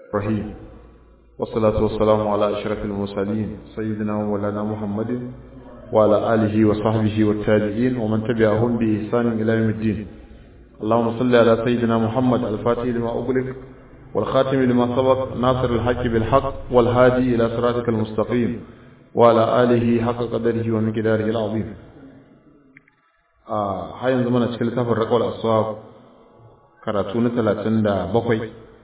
رحيم والصلاة والسلام على أشرف المرسلين سيدنا ومولانا محمد وعلى آله وصحبه والتابعين ومن تبعهم بإحسان إلى يوم الدين اللهم صل على سيدنا محمد الفاتح لما أغلق والخاتم لما سبق ناصر الحق بالحق والهادي إلى صراطك المستقيم وعلى آله حق قدره ومقداره العظيم آه هاي زمان cikin littafin raƙwal aswab karatu na talatin da bakwai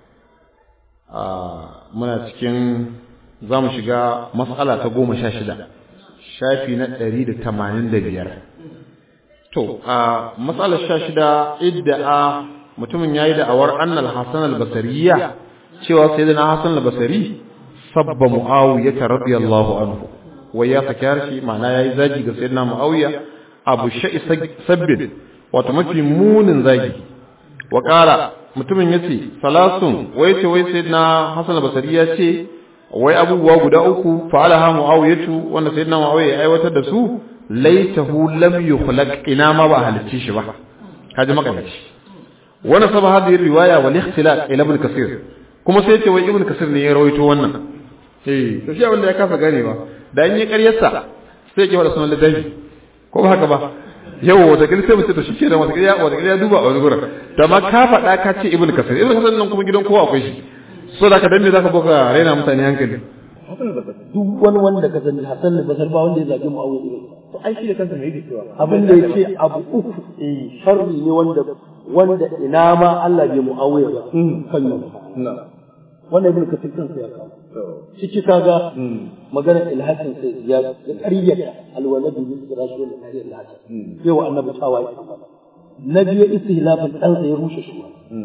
muna cikin za mu shiga matsala ta goma sha shida shafi na ɗari da tamanin da biyar to a matsalar sha shida idda a mutumin ya yi da'awar annal hassan albasariya cewa sai da na hassan albasari sabba mu'awiya ta radiyallahu anhu wai ya saki harshe ma'ana ya yi zagi ga sayyidina mu'awiya abu sha'i sabbin wato mafi munin zagi wa ƙara mutumin ya ce salasun wai ce wai sai na hasan basari ya ce wai abubuwa guda uku fa'ala ha mu'awiyatu wanda sai na mu'awiya ya aiwatar da su laitahu lam yukhlaq ina ma ba halicci shi ba kaji makamaci wannan saba hadhihi riwaya wal ikhtilaf ila ibn kasir kuma sai ce wai ibn kasir ne ya rawaito wannan eh to shi wanda ya kasa ganewa da an yi ƙaryarsa sai ya ke wada sunan ladabi ko ba haka ba yau wata gari sai mutum to shi kenan wata gari wata gari ya duba a wani gurin to amma ka faɗa ka ce ibnu kasir ibnu kasir nan kuma gidan kowa akwai shi so da ka dan me zaka boka raina mutane hankali duk wani wanda ka sani Hassan da Basar ba wanda ya zagi Muawiya ibn to ai shi da kansa me yake cewa abin da yake abu uku eh sharri ne wanda wanda ina ma Allah bai Muawiya ba kan yau wannan ibn kasir kansa ya kawo ciki kaga maganar ilhakin sai ya ƙaryata alwalad bil firash wal ilhakin sai wa annabi tawaye na biyu istihlafin dan sai ya rushe shi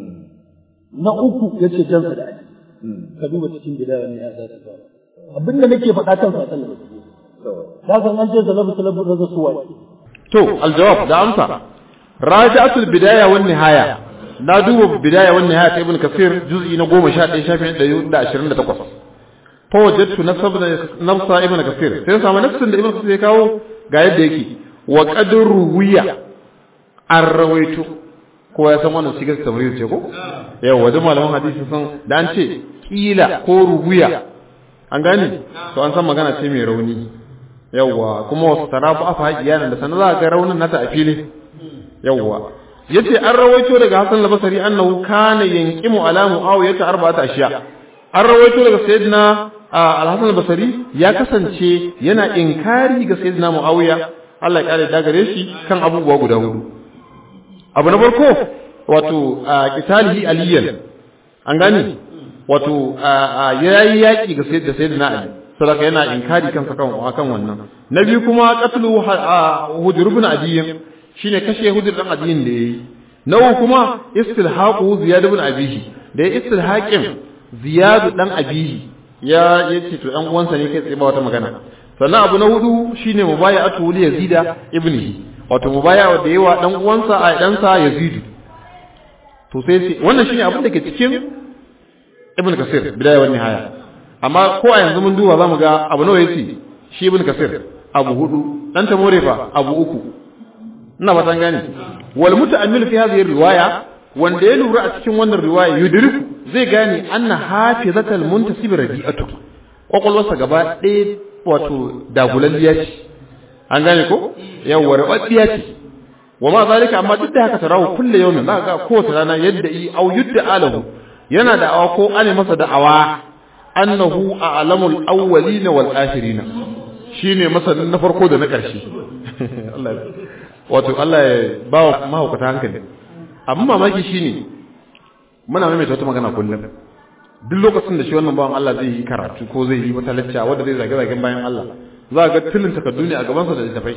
na uku yace jansa da aji ka duba cikin bidaya ne ya zata fara abinda nake faɗa kan sa sallallahu da san an ce salafu salafu raza suwa to aljawab da amsa raja'atul bidaya wan nihaya na duba bidaya wan nihaya ta ibn kasir juz'i na 11 shafin 128 fa wajadtu nafsa ibn kasir sai samu nafsin da ibn kasir ya kawo ga yadda yake wa qadru wiya an rawaito ko ya san wannan shigar tamrir ce ko yau wajen malaman hadisi sun da an ce kila ko ruwiya an gane to an san magana ce mai rauni yawwa kuma wasu tarafu afa haƙiya da sanar za ga raunin nata a fili yawwa yace an rawaito daga Hassan al-Basri annahu kana yanqimu ala Muawiyah arba'ata ashiya an rawaito daga sayyidina al-Hasan al-Basri ya kasance yana inkari ga sayyidina Muawiya Allah ya kare da gare shi kan abubuwa guda hudu abu na farko wato qitalihi aliyan an gani wato yayi yaki ga sayyidina Ali saboda yana inkari kansa kan kan wannan na biyu kuma qatlu hujr ibn adiyyin shine kashe hujr dan adiyyin da yayi na uku kuma istilhaqu ziyad ibn abihi da ya istilhaqin ziyad dan abihi ya yace to dan uwansa ne kai tsaye ba wata magana sannan abu na hudu shine mubaya'atu li yazida ibnihi wato mubaya'a da yawa dan uwansa a dan sa yazid to sai wannan shine abin da ke cikin ibn kasir bidaya wa nihaya amma ko a yanzu mun duba zamu ga abu nawa yace shi ibn kasir abu hudu dan tamore fa abu uku ina ba san gane wal muta'ammil fi hadhihi riwaya wanda ya lura a cikin wannan riwaya yudriku zai gane anna hafizatal muntasib rabi'atu kwakwalwarsa gaba ɗaya wato dagulalliya ce an gane ko yawwa rabaddiya ce wa ma zalika amma duk da haka tarahu kullu yawmin za ga kowace rana yadda yi au yudda alahu yana da awa ko ane masa da'awa annahu a'lamul awwalina wal akhirina shine masanin na farko da na ƙarshe Allah wato Allah ya ba wa mahaukata hankali amma mamaki shine muna maimaita wata magana kullum duk lokacin da shi wannan bawan Allah zai yi karatu ko zai yi wata lacca wanda zai zage zagen bayan Allah za ga tilin takardu ne a gabansa da littafai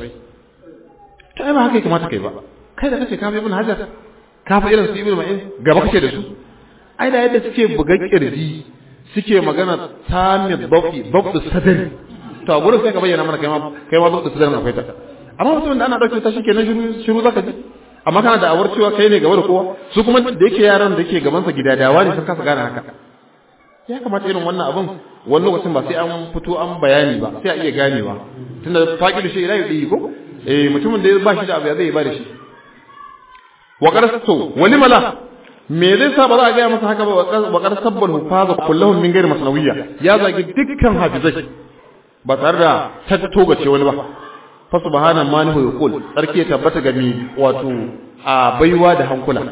ta ai ba haka ya kamata kai ba kai da kace ka fi ibn hajar ka fi irin su ibn ma'in gaba kake da su ai da yadda suke buga kirji suke magana sami babu babu sadari to a gurin sai ka bayyana mana kai ma kai ma babu sadari akwai ta amma mutumin da ana dauke ta shi kenan shiru shiru zaka ji amma kana da awar cewa kai ne gaba da kowa su kuma da yake yaran da yake gaban sa gidadawa ne sun kasa gane haka ya kamata irin wannan abun wani lokacin ba sai an fito an bayani ba sai a iya ganewa tunda faƙi da shi ila yi ko eh mutumin da ya ba shi da abu ya zai ba da shi wa qarasatu wani mala me zai sa ba za a gaya masa haka ba wa qad sabbal hufaza kullahum min ghairi masnawiyya ya zagi dukkan hafizai ba tare da tattogace wani ba fa subhana man hu yaqul sarki ya tabbata ga ni wato a baiwa da hankula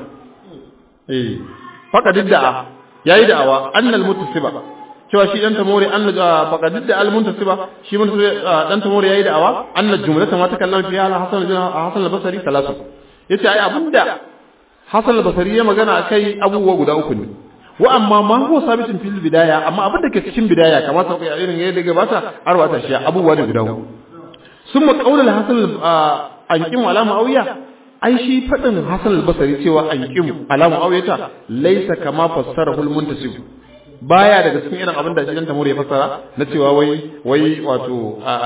eh faka didda yayi da'awa annal muttasiba cewa shi dan tamori anna faka didda al muntasiba shi mun dan tamori yayi da'awa anna jumlata ma takallama fiha al hasan hasan al-basri talatu yace ai abinda hasan al-basri ya magana akai abubuwa guda uku ne wa amma ma huwa sabitin fil bidaya amma abin da ke cikin bidaya kamar sa kai irin yadda gabata arwata shi abubuwa ne guda uku summa qawl al-hasan an wala muawiya ai shi fadin hasan al-basri cewa an qim ala muawiyata laysa kama fassarahu al-muntasib baya daga cikin irin abin da shi dan tamuri ya fassara na cewa wai wai wato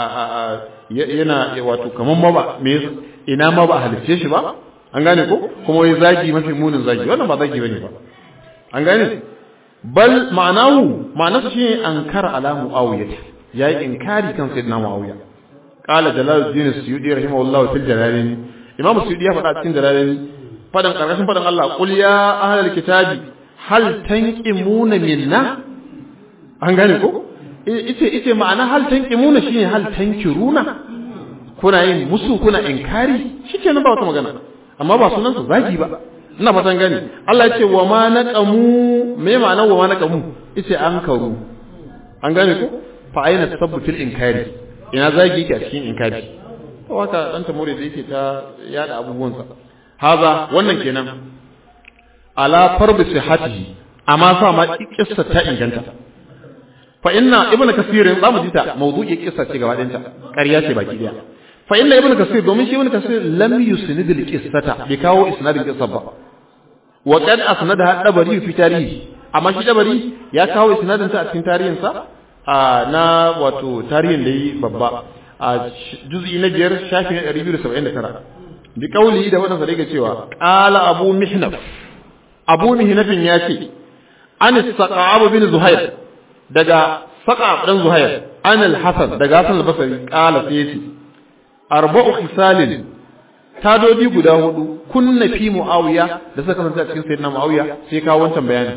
yana wato kaman ma ba me ina ma ba halice shi ba an gane ko kuma wai zagi mafi munin zagi wannan ba zagi bane ba an gane bal ma'anahu ma'anarsa shine ankara ala muawiya yayi inkari kan sayyidina muawiya qala jalaluddin suyudi rahimahullahu fil jalalin imam suyudi ya faɗa cikin jalalin fadan karkashin fadan Allah qul ya ahlal kitabi hal tanqimuna minna an gane ko ice ice ma'ana hal tanqimuna shine hal tankiruna kuna yin musu kuna inkari shikenan ba wata magana amma ba sunan sa zagi ba ina fatan gani Allah ya ce wa ma naqamu me ma'anar wa ma naqamu yace an karu an gane ko fa aina tasabbutul inkari ina zagi yake a cikin inkari to haka dan tamore da yake ta yada abubuwan sa haza wannan kenan ala farbi sihhatihi amma sa ma kissa ta inganta fa inna ibnu kasirin zamu ji ta mawdu'i kissa ce gaba ɗayanta ƙarya ce baki daya fa inna ibnu kasir domin shi ibnu kasir lam yusnid al qissata bi kawo isnadin qissa ba wa qad asnadaha dabari fi tarihi amma shi dabari ya kawo isnadin ta a cikin tarihin sa na wato tarihin da yi babba a juz'i na biyar shafi na 279 bi kauli da wannan sa cewa qala abu mihnaf abu mihnafin ya ce an saqab bin zuhair daga saqab dan zuhair an al-hasan daga hasan al-basri qala sai yace arba'u khisalin tadodi guda hudu kunna fi muawiya da suka kasance a cikin sayyidina muawiya sai ka wancan bayani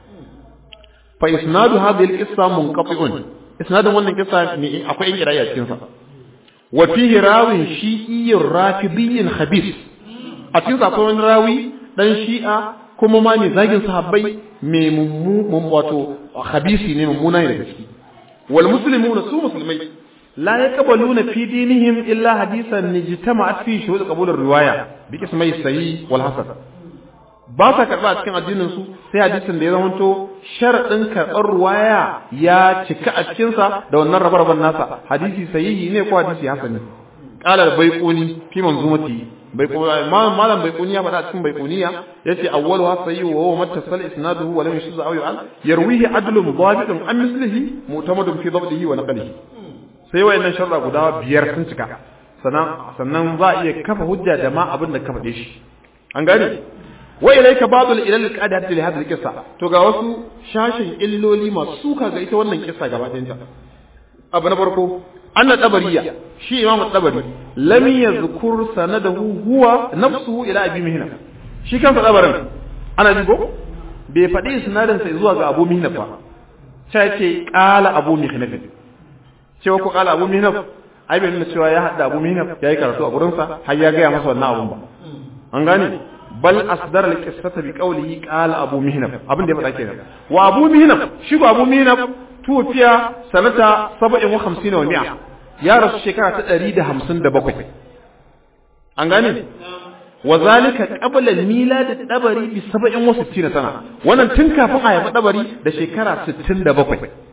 fa isnadu hadhihi al-qissa munqati'un isnadun wannan kissa ne akwai in kiraya cikin sa wa fihi rawin shi'iyyun rafidiyyin khabis a cikin sa akwai wani rawi dan shi'a kuma ma mai zagin sahabbai mai mummu wato khabisi ne mummuna ne da gaske wal muslimuna su musulmai لا يقبلون في دينهم إلا حديثا اجتمعت فيه شهود قبول الرواية باسمي الصحيح والحسن ba sa karɓa a cikin addinin su sai hadisin da ya zamanto sharaɗin karɓar ruwaya ya cika a cikinsa da wannan rabar nasa hadisi sahihi ne ko hadisi hasani qala baiquni fi manzumati baiquni malam baiquni ya faɗa a cikin baiquniya yace awwalu ha sayyi wa huwa mattasal isnaduhu wa lam yashuz aw yu'al yarwihi adlun dhabitun an mislihi mu'tamadun fi dhabtihi wa naqlihi sai wayannan sharra guda biyar sun cika sannan sannan za a iya kafa hujja da ma abin da ka faɗe shi an gane wa ilayka ba'dul ilal qadat li hadhihi qissa to ga wasu shashin illoli masu suka ga ita wannan kissa gaba ɗayan ta abu na farko anna tabariya shi imam tabari lam yazkur sanadahu huwa nafsuhu ila abi mihna shi kansa tabarin ana ji ko bai faɗi sinadin sai zuwa ga abu mihna ba sai ce qala abu mihna cewa ko kala abu mihnaf ai bai nuna cewa ya hada abu mihnaf yayi karatu a gurin sa har ya gaya masa wannan abun ba an gane bal asdara al-qissata bi qawlihi qala abu mihnaf abin da ya faɗa kenan wa abu mihnaf shi ko abu mihnaf tufiya sanata 57 wa mi'a ya rasu shekara ta 157 an gane wa zalika qabla al-milad dabari bi 67 sana wannan tun kafin a haifi dabari da shekara 67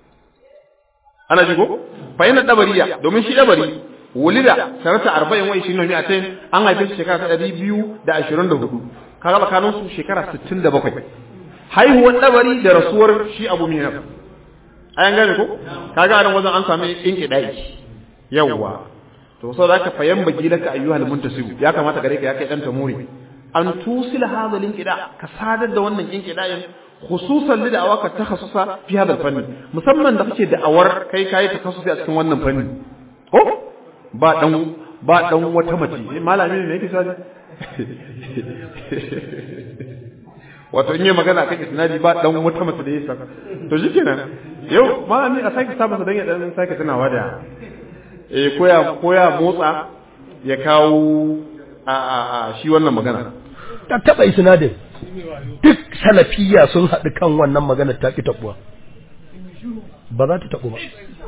ana jigo fa yana dabariya domin shi dabari wulida sanata 40 wa 20 ne a tayin an haife shi shekara ta 224 kaga tsakanin su shekara 67 haihuwar dabari da rasuwar shi Abu Minaf ayan gane ko kaga anan wajen an sami inki dai yawa to so zaka fayan bagi laka ayyuhal muntasib ya kamata gare ka ya kai dan tamuri an tusila hadha linkida ka sadar da wannan inkidayin khususan li da'awaka takhassusa fi hadha fanni musamman da kake da'awar kai kai takhassusi a cikin wannan fanni ko ba dan ba dan wata mace malami ne yake sai wato in yi magana kan isnadi ba dan wata mace da ya saka to shikenan yau ma ni a sake sa masa dan ya dan sake tunawa da eh koya koya motsa ya kawo a a a shi wannan magana ta taba isnadin duk salafiya sun haɗu kan wannan magana ta ki tabuwa ba za ta tabu ba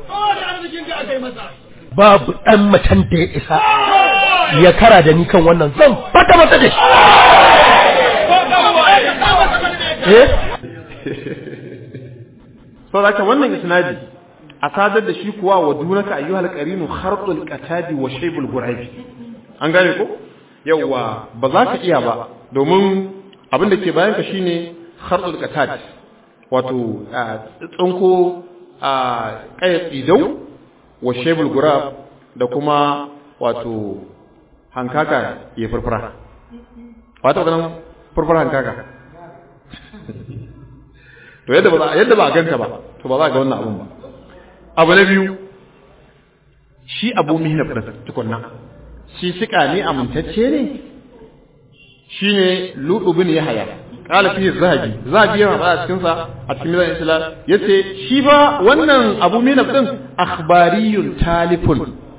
babu ɗan macen da ya isa ya kara da ni kan wannan zan fata masa da shi eh sau da wannan isnadi a sadar da shi kuwa wa dunaka ayyuhal qarinu kharqul qatadi wa shaybul guraibi an gane ko yawa ba za ka iya ba domin abin da ke bayan ka shine kharqul qatad wato tsinko a kaya tsidau wa shaybul gurab da kuma wato hankaka ya furfura wato ganin furfura hankaka to yadda ba yadda ba ganta ba to ba za ga wannan abun ba abu na biyu shi abu mihnaf da tukunna shi sika ne amintacce ne shine ludu bin yahya qala fi zahabi zahabi yana ba a cikin sa a cikin mizan islam yace shi ba wannan abu mihnaf din akhbariyun talifun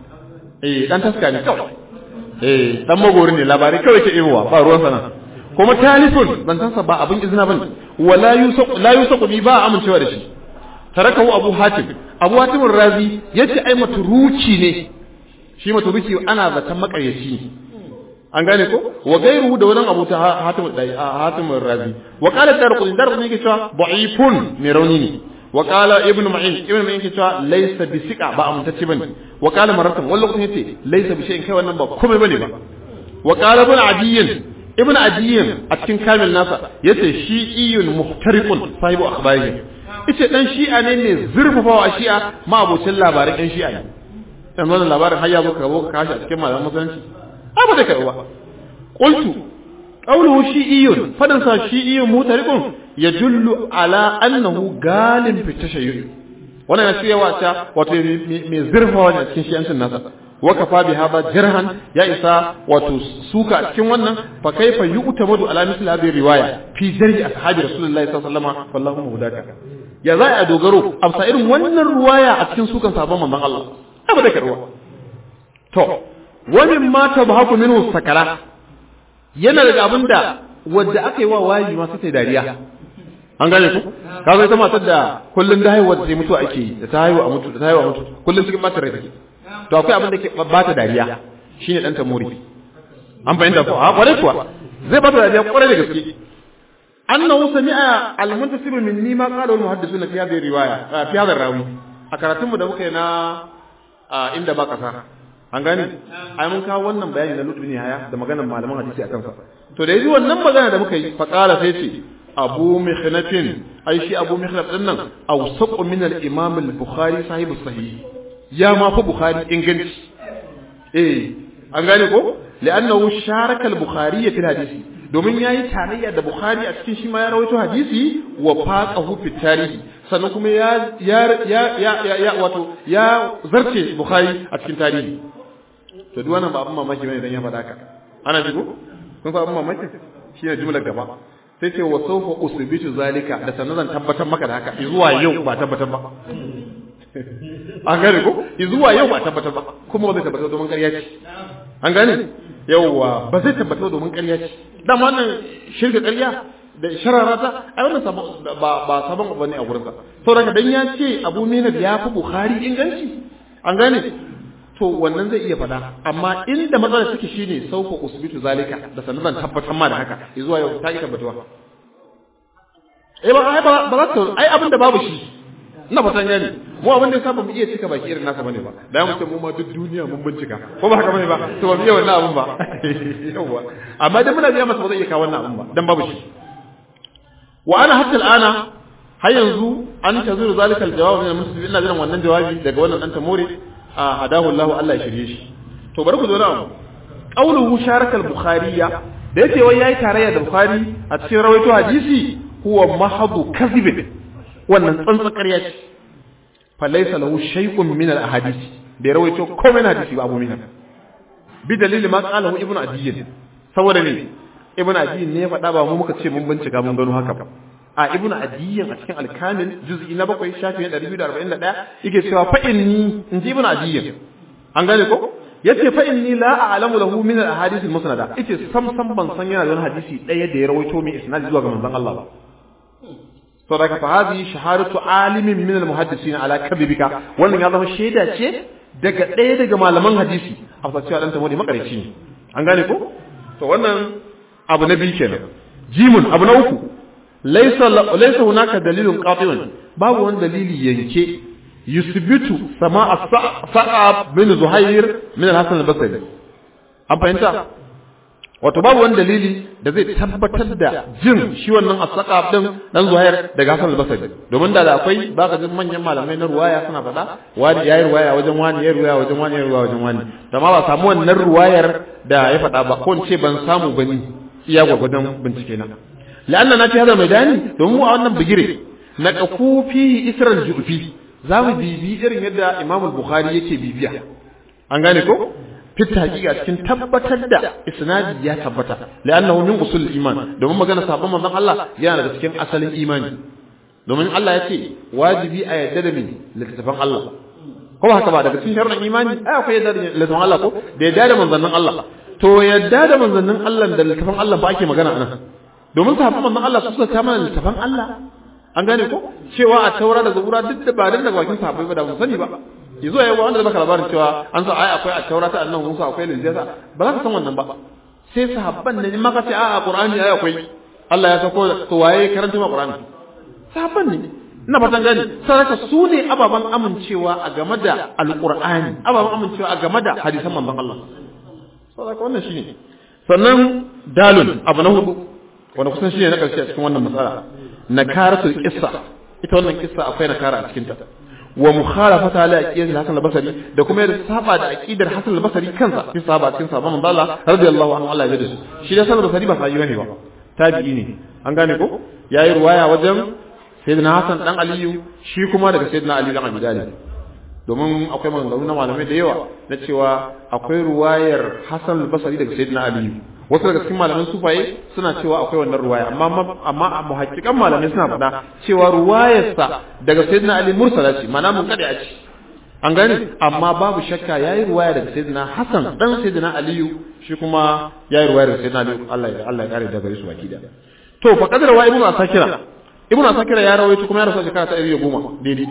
eh dan taska ne kawai eh dan magori ne labari kawai ke ibowa ba ruwan sana kuma talifun zantansa ba abin izina bane wala yusaq la yusaq bi ba amincewa da shi tarakahu abu hatim abu hatim razi yace ai maturuki ne shi maturuki ana zaton makaryaci ne an gane ko wa gairu da wannan abu ta hatim hatim razi wa qala darqul darqul ne ke cewa da'ifun mai rauni ne wa qala ibnu ma'in ibnu ma'in ke cewa laysa bisika ba amintacce bane wa qala maratan wallahu kun yace laysa bi shay'in kai wannan ba komai bane ba wa qala ibn adiyyin ibn adiyyin a cikin kamil nasa yace shi'iyyun muhtariqun sahibu akhbarihi yace dan shi'a ne ne zurfafawa shi'a ma abocin labaran ɗan shi'a ne dan wannan labarin har ya zo ka zo ka kashi a cikin malaman musulunci ai ba da kai ba qultu qawluhu shi'iyyun fadan sa shi'iyyun muhtariqun yadullu ala annahu galin fi tashayyu'i wannan yana cewa ta wato mai zurfawa ne a cikin shi'ancin nasa wakafa bi hada jirhan ya isa wato suka cikin wannan fa kaifa yu'tamadu ala misli hadhihi riwaya fi jarhi ashabi rasulullahi sallallahu alaihi wasallam wallahu muhdaka ya za a dogaro amsa irin wannan ruwaya a cikin sukan sabon manzon Allah abu da karwa to wani ma tabhaku minhu sakala yana daga abinda wanda aka yi wa wayi ma sai dariya an gane ku ka ga ita matar da kullun da haihuwa sai mutu ake yi da ta haihu a mutu da ta haihu a mutu kullun cikin matar rai take to akwai abin da ke ba ta dariya shine dan tamuri an fahimta ko a kware kuwa zai ba ta dariya kware da gaske annahu sami'a al-muntasib minni ma qala al-muhaddisun fi hadhihi riwaya fi hadha rawi a karatun mu da muka yi na inda ba kasa an gane ai mun kawo wannan bayani na lutfi ne haya da maganar malaman hadisi akan sa to da yaji wannan magana da muka yi fa qala sai ce abu mikhnafin ai shi abu mikhnaf din nan awsaqu min al-imam al-bukhari sahibu sahih ya ma fa bukhari inganci eh an gane ko li'annahu sharaka al-bukhari fi hadisi domin yayi tarayya da bukhari a cikin shi ma ya rawaito hadisi wa faqahu fi tarihi sannan kuma ya ya ya ya ya wato ya zarce bukhari a cikin tarihi to duk wannan ba abin mamaki bane dan ya faɗa ka ana jigo kun fa abin mamaki shine jumlar gaba sai ce wa sawfa usbitu zalika da sannan zan tabbatar maka da haka zuwa yau ba tabbatar ba an gane ko zuwa yau ba tabbatar ba kuma ba zai tabbatar domin ƙarya ce an gane yauwa ba zai tabbatar domin ƙarya ce dama wannan shirka ƙarya da sharara ta ai wannan ba ba sabon abu ne a gurin sa saboda dan ya ce Abu Mina ya fi Bukhari inganci an gane to wannan zai iya faɗa amma inda matsalar take shine sauka usbitu zalika da sannan zan tabbatar ma da haka zuwa yau ta yi tabbatuwa eh ba ai ba za ta ai abin da babu shi ina fatan gani mu abin da saba mu iya cika baki irin nasa bane ba da mu ce mu ma duk duniya mun bincika ko ba haka bane ba to ba mu iya wannan abin ba yawa amma dan muna biya masa ba zai iya kawo wannan abin ba dan babu shi wa ana hatta al'ana har yanzu an tazuru zalika aljawab min muslim ina jiran wannan jawabi daga wannan dan tamore a hadahu Allah Allah ya shirye shi to bari ku zo na qawluhu sharakal bukhariya da yace wai yayi tarayya da bukhari a cikin rawaito hadisi huwa mahadu kadhib wannan tsantsan ƙarya ce fa laysa lahu shay'un min al ahadith bai rawaito komai na hadisi ba abu mina bi dalili ma qalahu ibnu adiyy saboda ne ibnu adiyin ne ya faɗa ba mu muka ce mun bincika mun gano haka ba a ibnu adiyin a cikin al-kamil juz'i na 7 shafi 241 yake cewa fa inni inji ibnu adiyin an gane ko yace fa inni la a'lamu lahu min al-ahadith al-musnada yace sam sam ban san yana da wani hadisi daya da ya rawaito mai isnad zuwa ga manzon Allah ba to daga fa hadhihi shahadatu alimin min al-muhaddisin ala kadhibika wannan ya zama shaida ce daga daya daga malaman hadisi a cewa dan tamodi makarici ne an gane ko to wannan abu na biyu kenan jimun abu na uku laysa laysa hunaka dalilun qati'un babu wani dalili yanke yusbitu sama'a sa'ab bin zuhair min al-hasan al-basri an fahimta wato babu wani dalili da zai tabbatar da jin shi wannan as-saqab din dan zuhair daga hasan al-basri domin da akwai baka jin manyan malamai na ruwaya suna faɗa wani yayi ruwaya wajen wani yayi ruwaya wajen wani yayi ruwaya wajen wani da ma ba samu wannan ruwayar da ya faɗa ba ko ce ban samu bane iya gwagwadon bincike na la'anna na fi hada mai dani domin mu a wannan bigire na kakufi isral ju'fi za mu bibi irin yadda Imam Bukhari yake bibiya an gane ko fitta hakika cikin tabbatar da isnadi ya tabbata la'annahu min usul iman domin magana sabon manzon Allah yana daga cikin asalin imani domin Allah ya ce wajibi a yadda da min littafin Allah ko haka ba daga cikin sharuɗin imani ai akwai yadda da littafin Allah ko da yadda da manzannin Allah to yadda da manzannin Allah da littafin Allah ba ake magana anan domin sahabban manzon Allah su suka kama littafin Allah an gane ko cewa a taura da zabura duk da ba dan daga bakin sahabbai ba da mun sani ba yazo yayi wanda baka labarin cewa an sa ai akwai a taura ta annabi Musa akwai linjasa ba za ka san wannan ba sai sahabban ne in maka ce a a Qur'ani ai akwai Allah ya sako to waye karanta ma Qur'ani sahabban ne ina fatan gani saraka su ne ababan amincewa a game da alqur'ani ababan amincewa a game da hadisan manzon Allah saraka wannan shine sannan dalun abu na hudu wanda kusan shine na karshe a cikin wannan matsala nakaratul qissa ita wannan kissa akwai nakara a cikin ta wa mukhalafata ala aqidati Hasan al-Basri da kuma yadda saba da aqidar Hasan al-Basri kansa fi saba cikin sabon manzo Allah radiyallahu anhu Allah ya yarda shi da Hasan al-Basri ba sai bane ba tabi'i ne an gane ko yayi ruwaya wajen sayyidina Hasan dan Aliyu shi kuma daga sayyidina Ali dan Abi Talib domin akwai maganganu na malamai da yawa na cewa akwai ruwayar Hasan al-Basri daga sayyidina Aliyu wasu daga cikin malaman sufaye suna cewa akwai wannan ruwaya amma amma a muhaqqiqan malamai suna faɗa cewa ruwayarsa daga sayyidina ali mursala ce mana mun kada ce an gane amma babu shakka yayi ruwaya daga sayyidina hasan dan sayyidina aliyu shi kuma yayi ruwaya daga sayyidina ali Allah ya Allah ya kare daga gare su baki da to fa kadar wa ibnu asakira ibnu asakira ya rawaito kuma ya rasu shekara ta 110 daidai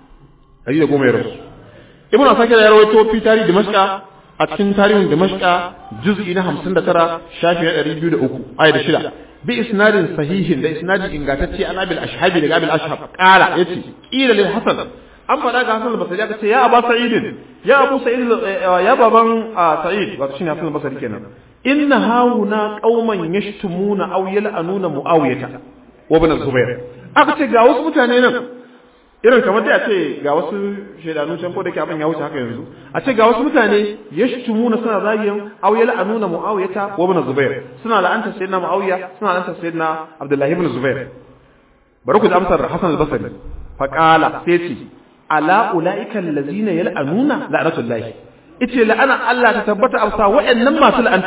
110 ya rasu ibnu asakira ya rawaito fi tarihi dimashqa a cikin tarihin Damashqa juz'i na 59 shafi na 203 ayat 6 bi isnadin sahihin da isnadi ingantacce an abil ashhabi daga abil ashhab qala yace qila lil hasan an fada ga hasan al-basri ya ce ya aba sa'id ya abu sa'id ya baban sa'id wato shine hasan al-basri kenan inna hauna qauman yashtumuna aw yal'anuna muawiyata wa ibn zubair aka ce ga wasu mutane nan irin kamar dai a ce ga wasu shaidanu can ko da ke abin ya wuce haka yanzu a ce ga wasu mutane yashtumuna suna zagin aw yal'anuna muawiyata wa ibn zubair suna la'anta sayyidina muawiya suna la'anta sayyidina abdullahi ibn zubair bari ku ji amsar hasan al-basri fa qala sai ce ala ulaika allazina yal'anuna la'natullahi ice la'ana Allah ta tabbata amsa wa'annan masu la'anta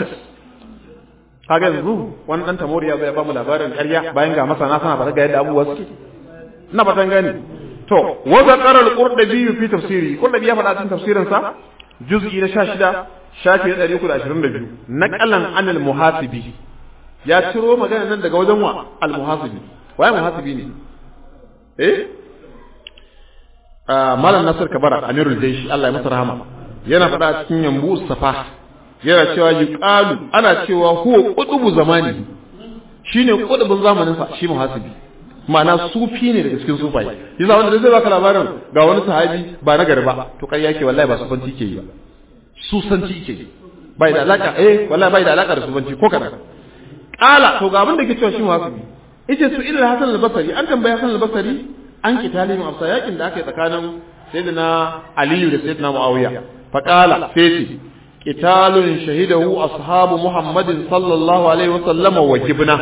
kaga yanzu wani dan tamoriya zai ba mu labarin ƙarya bayan ga masana sana ba ga yadda abubuwa suke ina fatan gani to wa zakara al-qurdabi fi tafsiri qurdabi ya faɗa cikin tafsirin sa juz'i na 16 shafi na 322 naqalan an al-muhasibi ya ciro magana nan daga wajen wa al-muhasibi waye muhasibi ne eh malam nasir kabara amirul jaysh Allah ya masa rahama yana faɗa cikin yambu safa yana cewa yuqalu ana cewa huwa qutubu zamani shine qutubun zamanin sa shi muhasibi ma'ana sufi ne daga cikin sufaye yasa wanda zai baka labarin ga wani sahabi ba na gari ba to kai yake wallahi ba sufanci ke yi ba susanci ke yi bai da alaka eh wallahi bai da alaka da sufanci ko kada kala to ga abin da ke cewa shi muhasibi yace su ilal hasan al-basri an tambaye hasan al-basri an kitali mu afsa yakin da aka yi tsakanin sayyidina aliyu da sayyidina muawiya fa qala sai qitalun shahidahu ashabu muhammadin sallallahu alaihi wa sallama wa jibna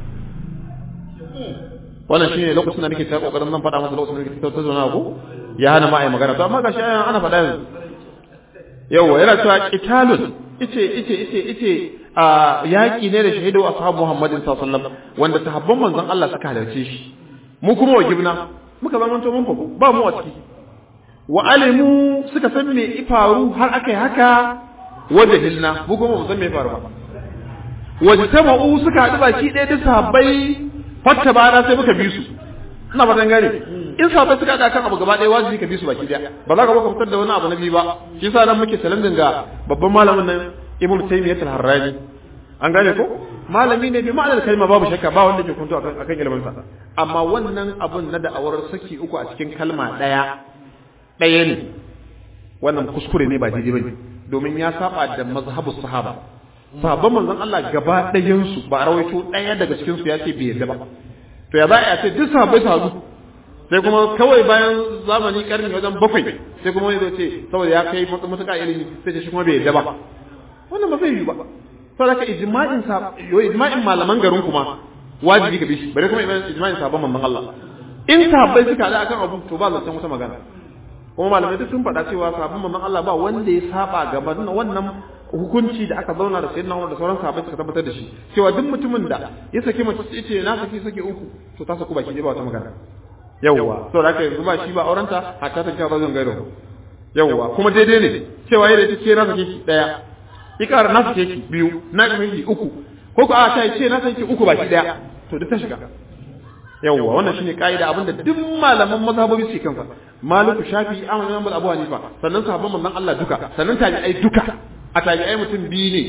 wannan shine lokacin da nake ta kokarin nan faɗa masa lokacin da nake ta zauna ko ya hana ma ai magana to amma gashi ana faɗa yanzu yawa yana cewa qitalun ice ice ice ice a yaki ne da shahidu ashabu Muhammadin sallallahu alaihi wasallam wanda sahabban manzon Allah suka halarce shi mu kuma wa gibna muka zamanto mun fa ba mu a ciki wa alimu suka san me ifaru har akai haka wajahilna mu kuma mu san me faru ba wajtama'u suka haɗu baki ɗaya da sahabbai fatta bana sai muka bi su ina ba gane in sahabbai suka haɗa kan abu gaba ɗaya wajibi ka bi su baki ɗaya ba za ka baka fitar da wani abu na biyu ba shi yasa nan muke salandin ga babban malamin nan Ibn Taymiyyah al-Harrani an gane ko malami ne bi ma'anar kalma babu shakka ba wanda ke kunto akan akan ilimin sa amma wannan abun na da'awar saki uku a cikin kalma ɗaya ɗaya ne wannan kuskure ne ba daidai bane domin ya saba da mazhabus sahaba sahabban manzon Allah gaba ɗayansu ba a rawaito ɗaya daga cikin su ya ce bai yarda ba to ya za a ce duk sahabbai su haɗu sai kuma kawai bayan zamani karni wajen bakwai sai kuma wani ce saboda ya kai matuƙa ilimi sai ce shi kuma bai yarda ba wannan ba zai yi ba saboda ka ijma'in sa yo ijma'in malaman garin kuma wajibi ka bi shi bare kuma ijma'in sahabban manzon Allah in sahabbai suka haɗu akan abu to ba zancen wata magana kuma malamai duk sun faɗa cewa sahabban manzon Allah ba wanda ya saba gaban wannan hukunci da aka zauna da sayyidina Umar da sauran sahabbai suka tabbatar da shi cewa duk mutumin da ya saki mace sai ce na saki saki uku to ta saku baki ba wata magana yawwa to da aka yanzu ba shi ba aurenta hatta ta kawo zan gairo yawwa kuma daidai ne cewa yayin da ce na saki ki daya ikara na saki ki biyu na saki uku ko ko a ta ce na saki uku baki daya to duk ta shiga yawwa wannan shine kaida abinda duk malaman mazhabobi su kansa maliku shafi ahmad bin abu hanifa sannan sahabban manzon Allah duka sannan tabi'ai duka a tabi'ai mutum biyu ne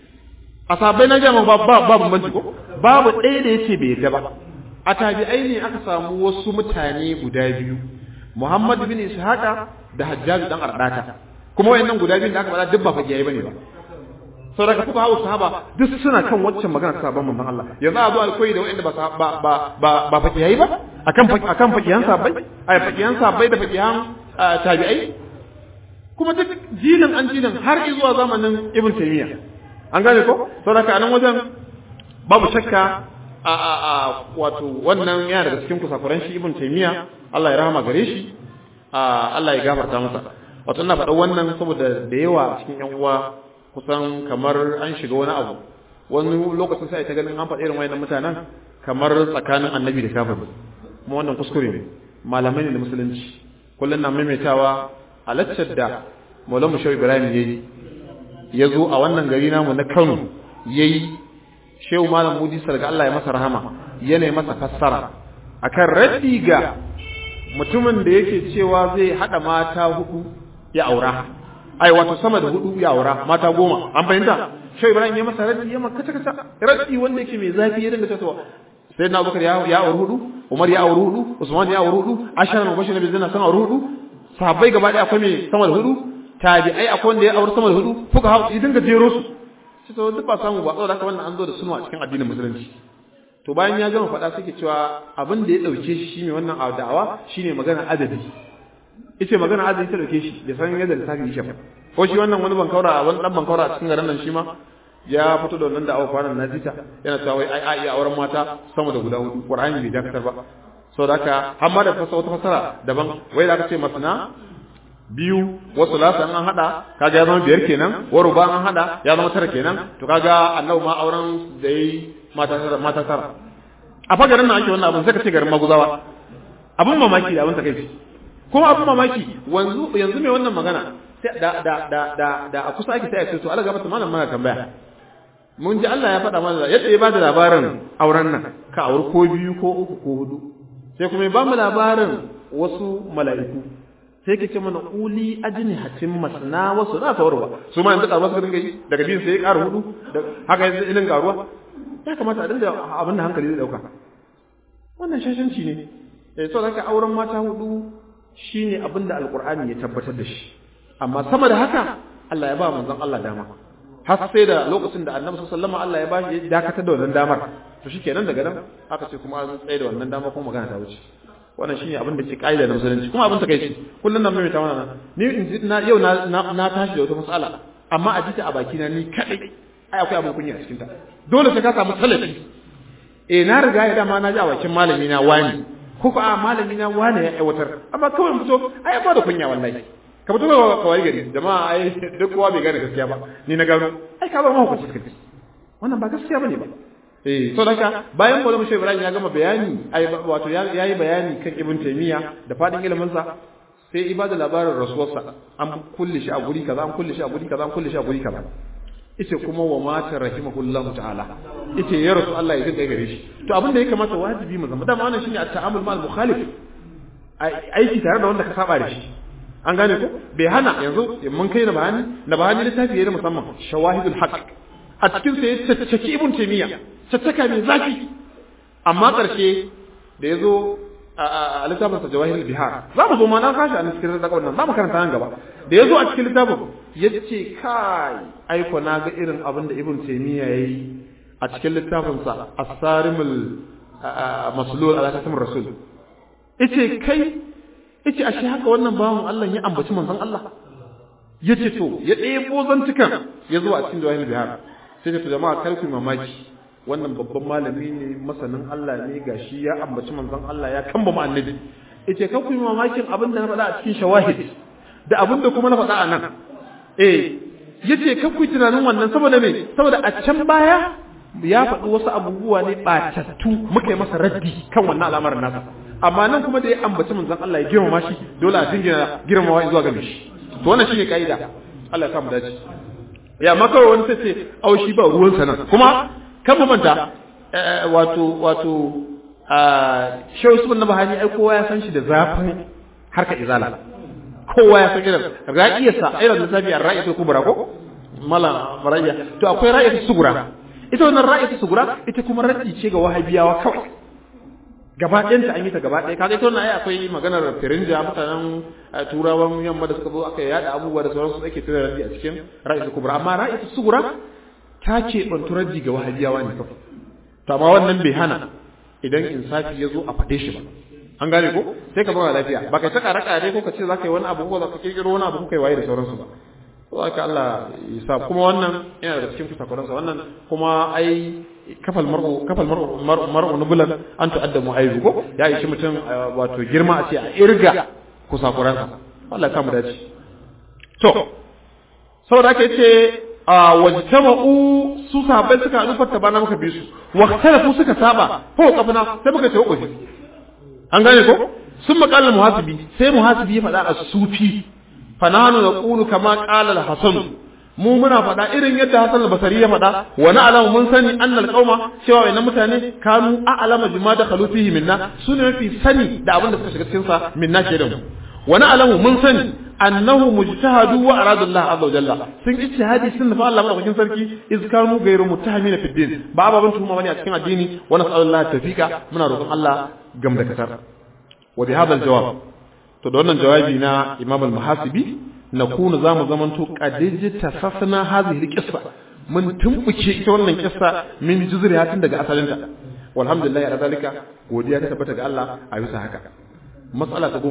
a sahabbai na jama'a ba ba babu manci ko babu ɗaya da yace bai yarda ba a tabi'ai ne aka samu wasu mutane guda biyu Muhammad bin Ishaqa da Hajjaj dan Ardata kuma wayannan guda biyu da aka faɗa duk ba fagiyai bane ba saboda kuka hawo sahaba duk suna kan waccan magana sahabban manzon Allah yanzu a zo alkoyi da wayanda ba ba ba ba ba fagiyai ba akan akan fagiyan sahabbai ai fagiyan sahabbai da fagiyan tabi'ai kuma duk jinin an jinin har zuwa zamanin ibn taymiya an gane ko saboda a nan wajen babu shakka a a a wato wannan yana daga cikin kusakuran shi ibn taymiya Allah ya rahama gare shi Allah ya gafarta masa wato ina faɗa wannan saboda da yawa cikin yan uwa kusan kamar an shiga wani abu wani lokacin sai ta ganin an faɗi irin wayannan mutanen kamar tsakanin annabi da kafir kuma wannan kuskure ne malamai ne da musulunci kullum na maimaitawa a laccar da Maulana Shehu Ibrahim yayi ya zo a wannan gari namu na Kano yayi Shehu Malam Mudi Sarga Allah ya masa rahama yana masa fassara akan raddi ga mutumin da yake cewa zai hada mata hudu ya aura ai wato sama da hudu ya aura mata goma an fahimta Shehu Ibrahim ya masa raddi ya maka kaca raddi wanda yake mai zafi ya dinga cewa sai na Abubakar ya ya auri hudu Umar ya auri hudu Usman ya auri hudu Ashar mubashir nabi zina san auri hudu sahabbai gaba ɗaya akwai mai sama da hudu tabi'ai akwai wanda ya auri sama da hudu fuka hau idan ga jero su sai to duk ba samu ba saboda haka wannan an zo da sunu a cikin addinin musulunci to bayan ya gama faɗa suke cewa abin da ya ɗauke shi shine wannan da'awa shine magana adadi yace magana adadi ta ɗauke shi bai san yadda lissafi yake ba ko shi wannan wani bankaura wani dan bankaura a cikin garin nan shi ma ya fito da wannan da'awa kwanan na jita yana cewa wai ai ai iya auren mata sama da guda hudu qur'ani bai dakatar ba saboda haka har ma da fasa wata fasara daban wai da aka ce masana biyu wasu lasa an hada kaga ya zama biyar kenan wa ruba an hada ya zama tara kenan to kaga annabi ma auren da yi mata tara mata tara a fa garin nan ake wannan abin sai ka ce garin maguzawa abin mamaki da abin takeici kuma abin mamaki wanzu yanzu mai wannan magana sai da da da da da a kusa ake sai a ce to Allah ga mata malam mana tambaya mun ji Allah ya faɗa mana yadda ya bada labarin auren nan ka auri ko biyu ko uku ko hudu sai kuma ya ba mu labarin wasu mala'iku sai ke ce mana uli ajini hatin masana wasu na kawarwa su ma yanzu karuwa su dinga yi daga biyu sai ya ƙara hudu haka yanzu ilin karuwa ya kamata a dinga abin da hankali zai dauka wannan shashanci ne eh so haka auren mata hudu shine abin da alqur'ani ya tabbatar da shi amma sama da haka Allah ya ba manzon Allah dama har sai da lokacin da annabi sallallahu alaihi Allah ya ba shi ya dakatar da wannan damar to shikenan daga nan aka ce kuma an tsaye da wannan dama kuma magana ta wuce wannan shine abin da ke kaida na musulunci kuma abin takeici kullun nan mai ta wannan ni in na yau na na tashi da wata mas'ala amma a jita a baki na ni kadai ai akwai abin kunya a cikin ta dole sai ka samu salafi eh na riga ya dama na ji a bakin malami na wani ko ko a malami na wani ya aiwatar amma kawai fito ai ba da kunya wallahi ka fito ka wari gari jama'a ai duk kowa bai gane gaskiya ba ni na gano ai ka ba mu hukunci kake wannan ba gaskiya bane ba eh so daga bayan Maulana Shehu Ibrahim ya gama bayani ai wato ya yi bayani kan Ibn Taymiyyah da fadin ilimin sa sai ibada labarin rasuwarsa an kulle shi a guri kaza an kulle shi a guri kaza an kulle shi a guri kaza ita kuma wa mata rahimahullahu ta'ala ita ya rasu Allah ya dinga gare shi to abin da ya kamata wajibi mu zama dama wannan shine at-ta'amul ma'al mukhalif aiki tare da wanda ka saba da shi an gane ko bai hana yanzu mun kai na bahani na bahani littafi yayin musamman shawahidul haqq a cikin sa ya tattaki ibn taymiya tattaka mai zafi amma karshe da yazo a littafin sa jawahirul bihar za mu zo ma na kashi a cikin da wannan za mu karanta nan gaba da yazo a cikin littafin yace kai aiko na ga irin abin da ibn taymiya yayi a cikin littafin sa as-sarimul maslul ala katam rasul yace kai yace ashe haka wannan bawon Allah ya ambaci manzon Allah yace to ya ɗebo zantukan ya zo a cikin jawahirul bihar sai ta jama'a kar ku mamaki wannan babban malami ne masanin Allah ne gashi ya ambaci manzon Allah ya kamba mu annabi yace kar ku yi mamakin abin da na faɗa a cikin shawahid da abin da kuma na faɗa a nan eh yace kar ku yi tunanin wannan saboda me saboda a can baya ya faɗi wasu abubuwa ne ɓatattu muka yi masa raddi kan wannan al'amarin nasa amma nan kuma da ya ambaci manzon Allah ya girmama shi dole a dingina girmamawa zuwa ga shi to wannan shine kaida Allah ya samu dace ya maka wani sai ce au shi ba ruwan sa nan kuma kan mu manta wato wato Shehu Usman na Bahani ai kowa ya san shi da zafin harka izala kowa ya san irin ra'iyarsa irin lissafi a ra'ayatul kubra ko mala marayya to akwai ra'ayatul sugura ita wannan ra'ayatul sugura ita kuma raddi ce ga wahabiyawa kawai gaba ɗayanta an yi ta gaba ɗaya kaga ita wannan ai akwai maganar firinja mutanen turawan yamma da suka zo aka yada abubuwa da sauransu ake tura raddi a cikin ra'ayatul kubra amma ra'ayatul sugura ta ce bantu raddi ga wahabiyawa ne kawai to amma wannan bai hana idan insafi ya zo a faɗe shi ba an gane ko sai ka zama lafiya ba kai ta ƙara ƙare ko ka ce za ka yi wani abu ko za ka kirkiro wani abu ko kai waye da sauransu ba to haka Allah ya sa kuma wannan yana da cikin kusakuransa wannan kuma ai kafal mar'u kafal mar'u mar'u nubulan an tu'addamu aibu ko ya yi shi mutum wato girma a ce a irga kusakuransa Allah ya kama dace to saboda haka yace a wajtama'u su sahabbai suka haɗu fatta bana muka bi su wa talafu suka saba ko kafana sai muka ce ko an gane ko sun maƙalar muhasibi sai muhasibi ya faɗa a sufi fananu da ƙulu kama ƙalar hasan mu muna faɗa irin yadda hasan al-basari ya faɗa wa na alamu mun sani annal qauma cewa wayannan mutane kanu a'lama bima da khalu fihi minna sune mafi sani da abin da suka shiga cikin sa minna ke da mu wa na alamu mun sani annahu mujtahadu wa aradu Allah azza wa jalla sun ijtihadi sun nufa Allah madaukakin sarki iz kanu gairu muttahamina fi din ba baban tuhuma bane a cikin addini wa nas'alullahi tawfiqa muna roƙon Allah gamdakatar wa bi hadha al-jawab to da wannan jawabi na Imam al-Muhasibi nakunu zamu zamanto qadij tasasna hadhihi al-qissa mun tumbuke ita wannan kissa min juzriha tun daga asalinta walhamdulillah ala zalika godiya ta tabbata ga Allah a bisa haka mas'ala ta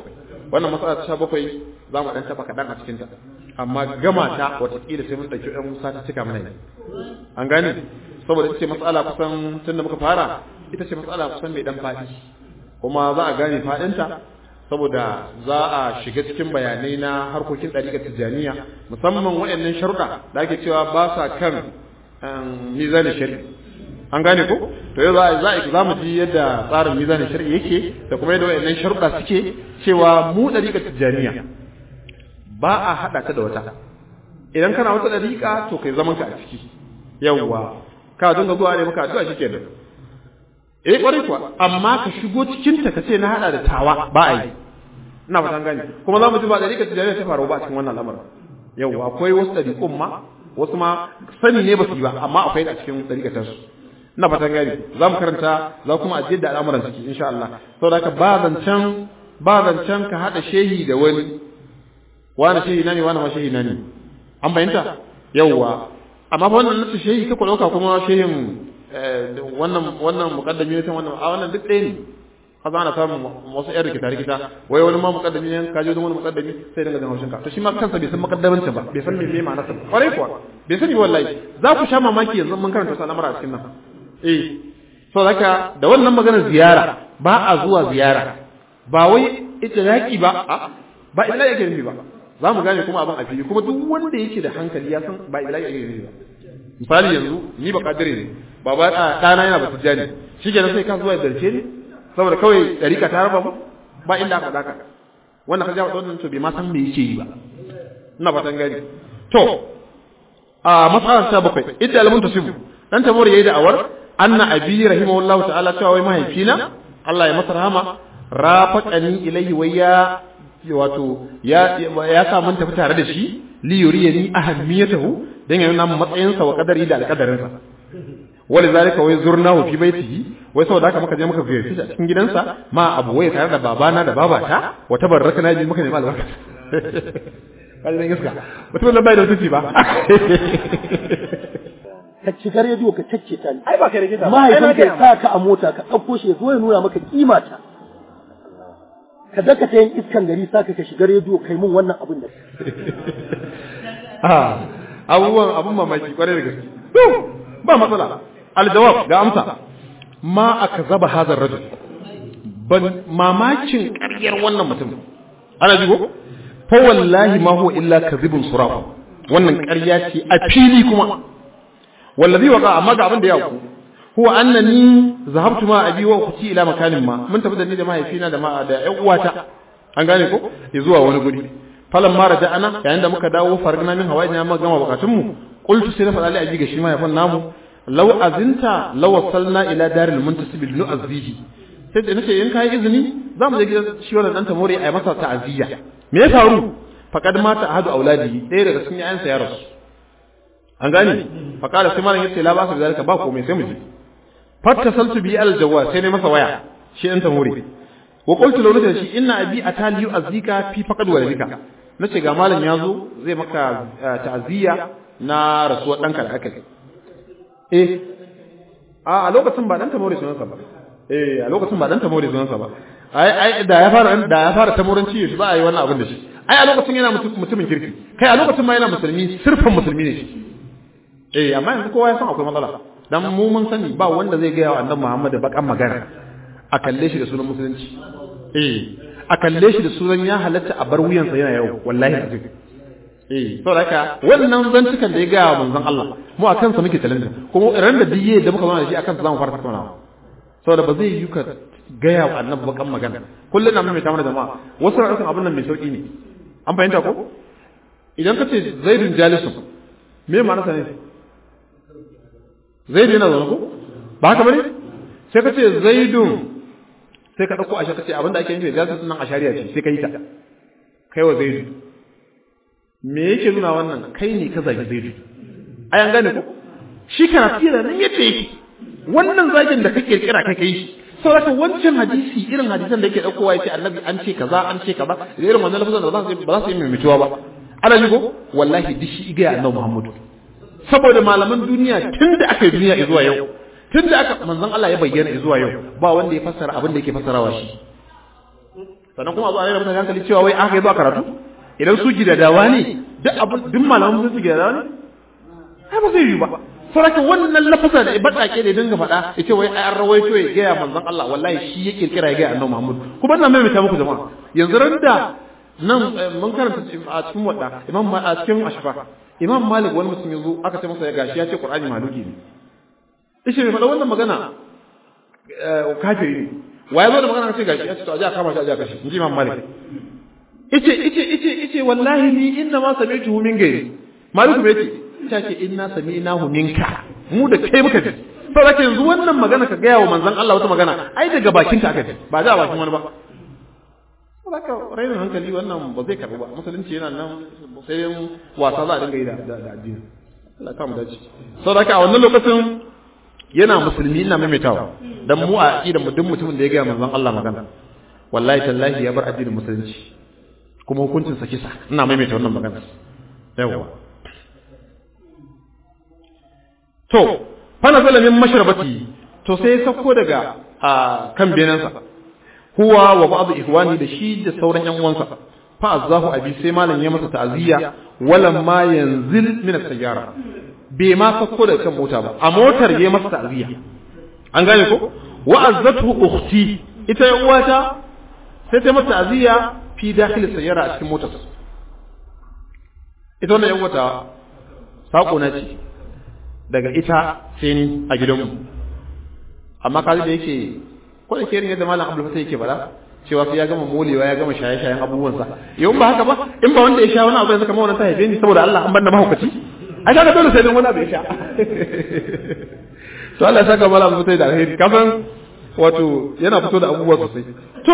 17 wannan mas'ala ta 17 zamu dan taba kadan a cikin ta amma gama ta watakila sai mun dauki ɗan Musa ta cika mana ne an gane saboda ita ce mas'ala kusan tun da muka fara ita ce mas'ala kusan mai dan fadi kuma za a gane fadinta saboda za a shiga cikin bayanai na harkokin ɗariƙar tijjaniya musamman waɗannan sharuɗa da ake cewa ba sa kan mizanin shari'i an gane ko to yau za a za mu ji yadda tsarin mizanin shari'i yake da kuma yadda waɗannan sharuɗa suke cewa mu ɗariƙar tijjaniya ba a haɗa ta da wata idan kana wata ɗariƙa to kai zaman ka a ciki yawwa ka dinga zuwa ne maka addu'a shikenan eh kwarai kuwa amma ka shigo cikin ta kace na hada da tawa ba a yi ina fatan gani kuma za mu ji ba da rika tijariya ta faru ba cikin wannan lamarin yau akwai wasu dariƙun ma wasu ma sani ne ba su yi ba amma akwai a cikin dariƙatar su ina fatan gani za mu karanta za kuma a da al'amuran ciki insha Allah saboda haka ba zancen ba zancen ka hada shehi da wani wani shehi na ne wani ma shehi na ne an bayyanta yauwa amma fa wannan nasu shehi ka ɗauka kuma shehin wannan wannan mukaddami ne wannan a wannan duk ɗaya ne kaza ana samun wasu ƴan rikita rikita wai wani ma mukaddami ne ka je wani mukaddami sai daga jan haushinka to shi ma kansa bai san mukaddamancin ba bai san me me ma'anarsa ba kwarai kuwa bai sani wallahi za ku sha mamaki yanzu mun karanta wasu al'amura a cikin nan eh so haka da wannan maganar ziyara ba a zuwa ziyara ba wai itilaki ba ba itilaki yake nufi ba za mu gane kuma abin a fili kuma duk wanda yake da hankali ya san ba itilaki yake nufi ba misali yanzu ni ba kadire ne baba ɗana yana ba tijjani shi kenan sai ka zuwa da dalce ne saboda kawai ɗarika ta raba mu ba inda aka daka wannan ka jawo wannan to bai ma san me yake yi ba ina fatan gani to a matsalar ta bakwai idda alamun tasibu dan tamur yayi da awar anna abi rahimahullahu ta'ala cewa wai mahaifina Allah ya masa rahama rafaqani ilayhi wa ya wato ya ya sa mun tafi tare da shi li yuriyani ahammiyatahu dan ya nuna matsayinsa wa kadari da alkadarinsa wali zalika wai zurnahu fi baitihi wai saboda haka muka je muka ziyarci shi a cikin gidansa ma abu wai tare da babana da babata wa tabarrakna bi muka nemi albarka kaje ne gaskiya mutum da bai da mutunci ba ka shiga rediyo ka cacce ta ni ai ba kai rikita mahaifin ka ya sa ka a mota ka ɗauko shi ya zo ya nuna maka kima ta ka daka ta yin iskan gari sa ka shiga rediyo kai mun wannan abin da ah abubuwan abun mamaki kwarai da gaske to ba matsala aljawab ga amsa ma aka zaba hazar rajul ban mamakin ƙaryar wannan mutum ana jigo fa wallahi ma huwa illa kadhibun suraf wannan ƙarya ce a fili kuma wallazi waqa amma ga abin da ya ku huwa annani zahabtu ma abi wa ukhti ila makanin ma mun tafi da ni da mahaifina da ma da ƴan uwata an gane ko ya zuwa wani guri falan ma raja'ana yayin da muka dawo fargana min hawaii na gama bukatun mu qultu sai na faɗa ali ga shi mahaifin namu law azinta law wasalna ila daril muntasib ibn azzihi sai da nace in kai izini za mu je gidan shi wannan dan tamori a masa ta'aziyya me ya faru faqad mata ahadu auladi ɗaya daga cikin yayansa ya rasu an gane faqala sai malam yace la ba su da zalika ba komai sai mu je fattasaltu bi al jawwa sai ne masa waya shi dan tamori wa qultu lahu nace shi inna abi atali yu'azzika fi faqad waladika nace ga malam yazo zai maka ta'aziyya na rasuwar danka da aka yi eh a a lokacin ba dan tamori sunansa ba eh a lokacin ba dan tamori sunansa ba ai ai da ya fara da ya fara tamoranci shi ba a yi wannan abin da shi ai a lokacin yana mutumin kirki kai a lokacin ma yana musulmi sirfan musulmi ne shi eh amma yanzu kowa ya san akwai matsala dan mu mun sani ba wanda zai ga wa annabi Muhammad bakan magana a kalle shi da sunan musulunci eh a kalle shi da sunan ya halatta a bar wuyansa yana yau wallahi azim eh saboda haka wannan zantukan da ya ga manzon Allah mu a kansa muke challenge kuma ran da diye da muka zauna da shi akan sa zamu fara tattaunawa saboda ba zai yi ka gaya wa annabi bakan magana kullun na mai tamar jama'a wasu ra'ayin abin nan mai sauki ne an fahimta ko idan ka ce zaidun jalisun me ma'ana sa ne zaidu yana zaune ko ba haka bane sai ka ce zaidun sai ka dauko asha ka ce abin da ake nufi da jalisun nan ashariya ce sai ka yi ta kai wa zaidu me yake nuna wannan kai ne ka zagi zaidu ai an gane ko shi kana tsira nan yadda yake wannan zagin da ka kirkira kai kai saboda wancan hadisi irin hadisan da yake daukowa yace annabi an ce kaza an ce kaza da irin wannan lafazan da ba za su ba za su yi mimituwa ba ana ji ko wallahi duk shi iga annabi Muhammadu saboda malaman duniya tun da aka yi duniya zuwa yau tun da aka manzon Allah ya bayyana zuwa yau ba wanda ya fassara abin da yake fassarawa shi sannan kuma a zo a rera mutane hankali cewa wai aka yi zuwa karatu idan su gidadawa ne duk abin duk malaman su gidadawa ne ai ba zai yi ba saraka wannan lafasa da batsake da dinga faɗa yace wai ai an rawaito ya gaya manzon Allah wallahi shi ya kirkira ya gaya annabi Muhammad kuma ina mai muku jama'a yanzu randa nan mun karanta a cikin wadda imam a cikin ashfa imam malik wani mutum yazo aka ce masa ya gashi ya ce qur'ani maluki ne ishe mai faɗa wannan magana kafiri ne wa ya zo da magana ce gashi ya ce to aje a kama shi aje a kashi inji imam malik ice ice ice ice wallahi ni inna ma sami'tuhu min gairi malik bai ce ta ce inna sami'nahu minka mu da kai muka ji saboda yanzu wannan magana ka gaya wa manzon Allah wata magana ai daga bakin ka aka ji ba da bakin wani ba saboda rainin hankali wannan ba zai karbu ba musulunci yana nan sai wasa za a dinga yi da da addini Allah ta mu dace saboda a wannan lokacin yana musulmi ina maimaitawa dan mu a aqidar mu duk mutumin da ya gaya manzon Allah magana wallahi tallahi ya bar addinin musulunci kuma hukuncin sa kisa ina maimaita wannan magana yawa to fana zalamin mashrabati to sai sauko daga kan benansa huwa wa ba'd ihwani da shi da sauran yan uwansa fa azahu abi sai malam ya masa ta'ziya walam ma yanzil min as-sayyara bai ma sauko daga kan mota ba a motar ya masa ta'ziya an gane ko wa azzatu ukhti ita yan uwata sai ta masa ta'ziya fi dakhil as-sayyara a cikin motar ita wannan yan uwata sako na ce daga ita sai ni a gidanmu amma kaji da yake ko da ke irin yadda malam Abdul Fatah yake bada cewa sai ya gama molewa ya gama shaye-shayen abubuwansa yau ba haka ba in ba wanda ya sha wani abu yanzu kamar wannan ta haife ni saboda Allah an banda mahaukaci ai kaga dole sai dan wani abu ya sha to Allah ya saka malam Abdul Fatah da alheri kafin wato yana fito da abubuwa sosai to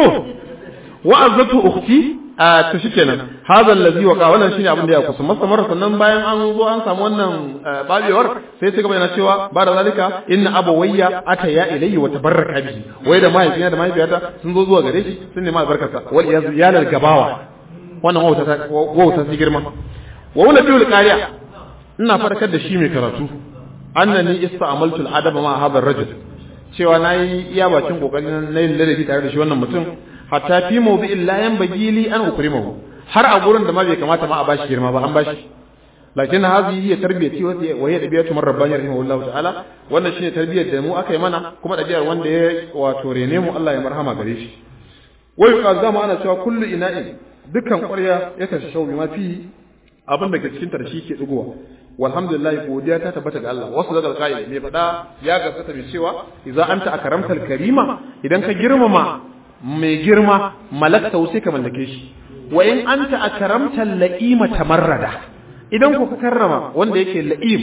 wa'azatu ukhti a to shikenan hadha allazi waqa wannan shine abin da ya kusa masamar sannan bayan an zo an samu wannan babewar sai sai gaba yana cewa ba da zalika inna abawayya ata ya ilayhi wa tabarraka bihi wai da mahaifina da mahaifiyata sun zo zuwa gare shi sun nema albarkarsa wal iyalal gabawa wannan wauta ta wauta ta girma wa wala biul qariya ina farkar da shi mai karatu annani ista'amaltu al-adaba ma hadha ar-rajul cewa nayi iya bakin kokarin na yin ladabi tare da shi wannan mutum hatta fi mawdi'in la yanbaghi li an ukrimahu har a gurin da ma bai kamata ma a bashi girma ba an bashi lakin hadhihi hiya tarbiyati wa hiya dabiyatu man rabbani rahimahullahu ta'ala wannan shine tarbiyar da mu aka yi mana kuma dabiyar wanda ya wato rene mu Allah ya marhama gare shi wai yuqal zama ana cewa kullu ina'in dukkan ƙwarya ya tashi shau ma fi abin da ke cikin ta da shi ke dugowa walhamdulillah godiya ta tabbata ga Allah wasu daga alƙa'il mai faɗa ya gaskata mai cewa idza anta akramtal karima idan ka girmama mai girma malakta sai ka mallake shi wa in anta akramtal la'ima tamarrada idan ku ka karrama wanda yake la'im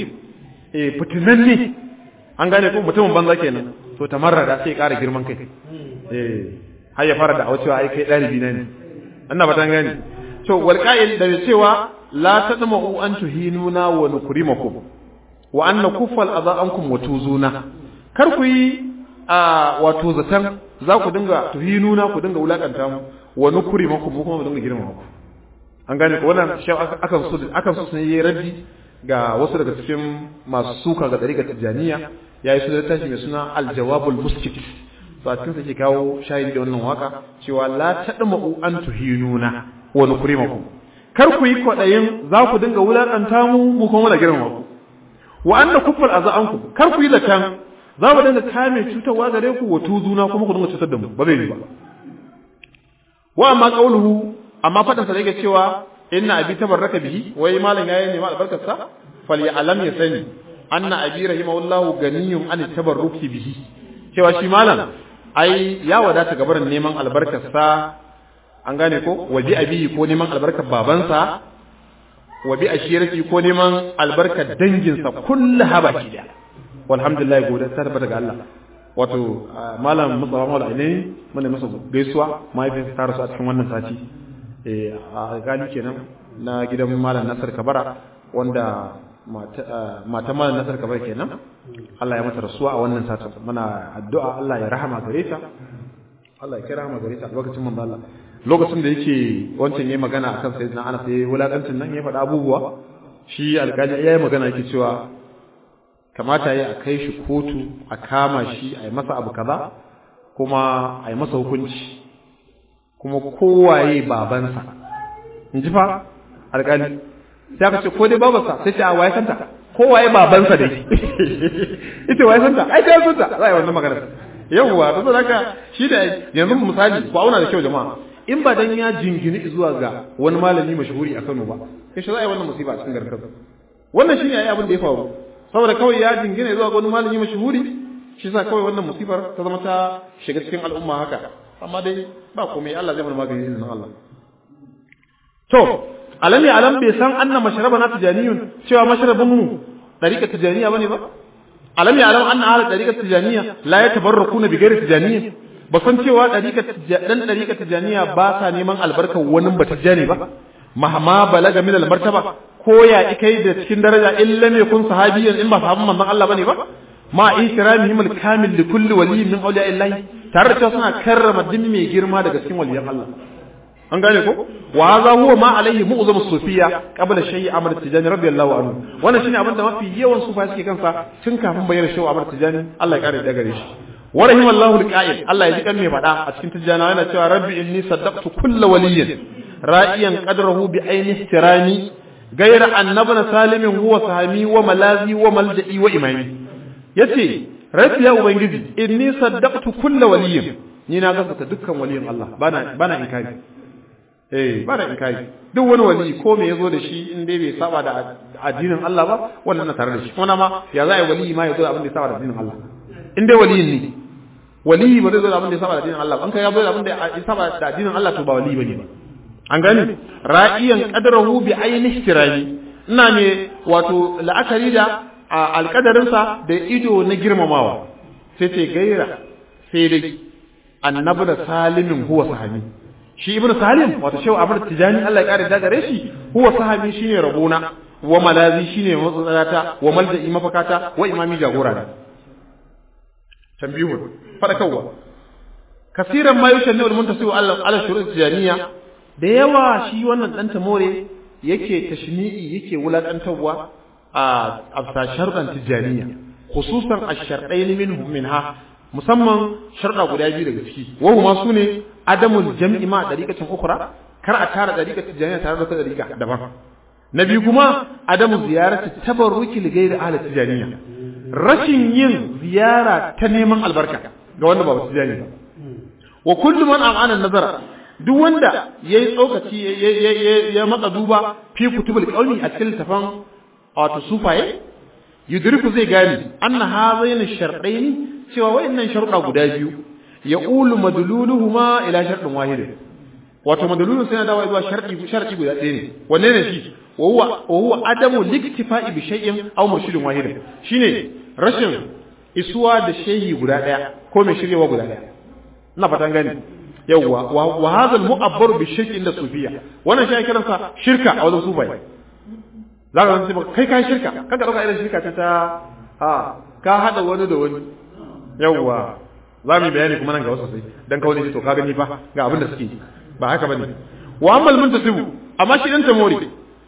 eh fitinanne an gane ko mutumin banza kenan to tamarrada sai ƙara girman kai eh har ya fara da cewa ai kai dalibi na ne anna ba ta gani to wal qa'il da cewa la tadma'u an tuhinuna wa nukrimakum wa an nakuffal adha ankum wa tuzuna kar ku yi a wato zatan za ku dinga tuhinuna ku dinga wulakanta mu wa nukrimakum kuma mu dinga girmama ku an gane ko wannan shi akan so akan so ne raddi ga wasu daga cikin masu suka ga dariƙar tijaniya yayi su da tashi mai suna al-jawabul muskit to a cikin sa ke kawo shahidi da wannan waka cewa la tadma'u an tuhinuna wa nukrimakum kar ku yi kwadayin za ku dinga wulakanta mu mu kuma da girmama ku wa anna kuffal azanku kar ku yi zakan za mu dinga kame cutarwa gare ku wa tuzuna kuma ku dinga cutar da mu ba zai yi ba wa amma qauluhu amma fadan sa yake cewa inna abi tabarraka bihi wai malam yayin ne ma albarkar sa fali alam ya sani anna abi rahimahullahu ganiyun an tabarruki bihi cewa shi malam ai ya wadata gabarin neman albarkar sa an gane ko waje abi ko neman albarkar babansa wa bi ashirati ko neman albarkar danginsa kullu habaki da walhamdulillah gode ta tabbata ga Allah wato malam Mustafa Mawla ne mun masa gaisuwa mahaifin ta rasu a cikin wannan sati eh a gali kenan na gidan malam Nasir Kabara wanda mata malam Nasir Kabara kenan Allah ya mata rasuwa a wannan satin muna addu'a Allah ya rahama gare ta Allah ya kira rahama gare ta lokacin manzo Allah lokacin da yake wancan yayi magana akan sayyidina Anas yayi wulakancin nan ya faɗa abubuwa shi alƙali yayi magana yake cewa kamata ya a kai shi kotu a kama shi a yi masa abu kaza kuma a yi masa hukunci kuma kowaye babansa in ji fa alƙali sai aka ce ko dai babansa sai ce a waye santa kowaye babansa dai ita waye santa ai ta santa za a yi wannan magana yawwa to haka shi da yanzu misali ku auna da kyau jama'a in ba dan ya jingini zuwa ga wani malami mashahuri a Kano ba kai shi za a yi wannan musiba a cikin garin Kano wannan shine ai abin da ya faru saboda kawai ya jingina zuwa ga wani malami mashahuri shi sa kawai wannan musibar ta zama ta shiga cikin al'umma haka amma dai ba komai Allah zai mana magani izinin Allah to alami alam bai san anna mashrabana tijaniyun cewa mashrabun mu dariƙar tijaniya bane ba alami alam anna ahli dariƙar tijaniya la yatabarrakuna bi ghairi tijaniya ba san cewa dariƙar dan dariƙar tijaniya ba sa neman albarkar wani ba tijani ba mahma balaga min al martaba ko ya kai da cikin daraja illa ne kun sahabiyan in ba sahabban manzon Allah bane ba ma ikramihim al kamil li kulli waliyyin min awliya illahi tare da suna karrama din mai girma daga cikin waliyan Allah an gane ko wa hadha huwa ma alaihi mu'zamu sufiya qabla shay'i amr tijani radiyallahu anhu wannan shine abin da mafi yawan sufa suke kansa tun kafin bayyana shay'u amr tijani Allah ya kare da gare shi wa rahimallahu al-qa'il Allah ya ji kan mai fada a cikin tijana yana cewa rabbi inni saddaqtu kullu waliyyin ra'iyan qadrahu bi ayni ihtirami غير أن ابن سالم هو صحابي وملاذي وملجئي وإمامي yace rafi ya ubangiji inni saddaqtu kulla waliyin ni na gaskata dukkan waliyin Allah bana bana inkari eh ba da inkari duk wani wali ko me yazo da shi in dai bai saba da addinin Allah ba wannan na tare da shi kuma ma ya za a yi wali ma yazo da abin da ya saba da addinin Allah in dai waliyin ne wali ba zai zo da abin da ya saba da addinin Allah ba an kai ya zo da abin da ya saba da addinin Allah to ba wali bane ba an gani ra'iyan qadrahu bi ayni ihtirami ina ne wato la'akari da alƙadarinsa da ido na girmamawa sai ce gaira sai dai annabi da salimin huwa sahabi shi ibn salim wato shehu abul tijani Allah ya kare da gare shi huwa sahabi shine rabona wa malazi shine matsalata wa malja'i mafakata wa imami jagora da tambihun fadakarwa kasiran ma yushan ne muntasibu Allah ala shurut tijaniya da yawa shi wannan dan tamore yake tashni'i yake wulakantarwa a afsa sharɗan tijaniya khususan ash-sharɗain minhum minha musamman sharɗa guda biyu daga ciki wa huma sune adamul jam'i ma dariqatin ukhra kar a tara dariqatin tijaniya tare da dariqa daban na biyu kuma adamu ziyarati tabarruki li ghairi ahli tijaniya rashin yin ziyara ta neman albarka ga wanda ba tijani ba wa kullu man amana nazara duk wanda yayi tsokaci ya matsa duba fi kutubul qaumi a cikin tafan wato sufaye yudriku zai gane anna hazain shardaini cewa wayannan sharuɗa guda biyu ya ulu madluluhuma ila sharɗin wahid wato madlulun sai dawo zuwa sharɗi sharɗi guda ɗaya ne wanne ne shi wa huwa wa huwa adamu liktifa'i bi shay'in aw murshidin wahid shine rashin isuwa da shehi guda ɗaya ko mai shiryewa guda ɗaya ina fatan gani yawwa wa hadha al-mu'abbar bi shirki inda sufiya wannan shi ake kiransa shirka a wajen sufai zaka san sai kai kai shirka kaga dauka irin shirka ta ta a ka hada wani da wani yawwa za mu bayani kuma nan ga wasu sai dan ka wani to ka gani fa ga abin da suke ba haka bane wa ammal muntasibu amma shi dan tamori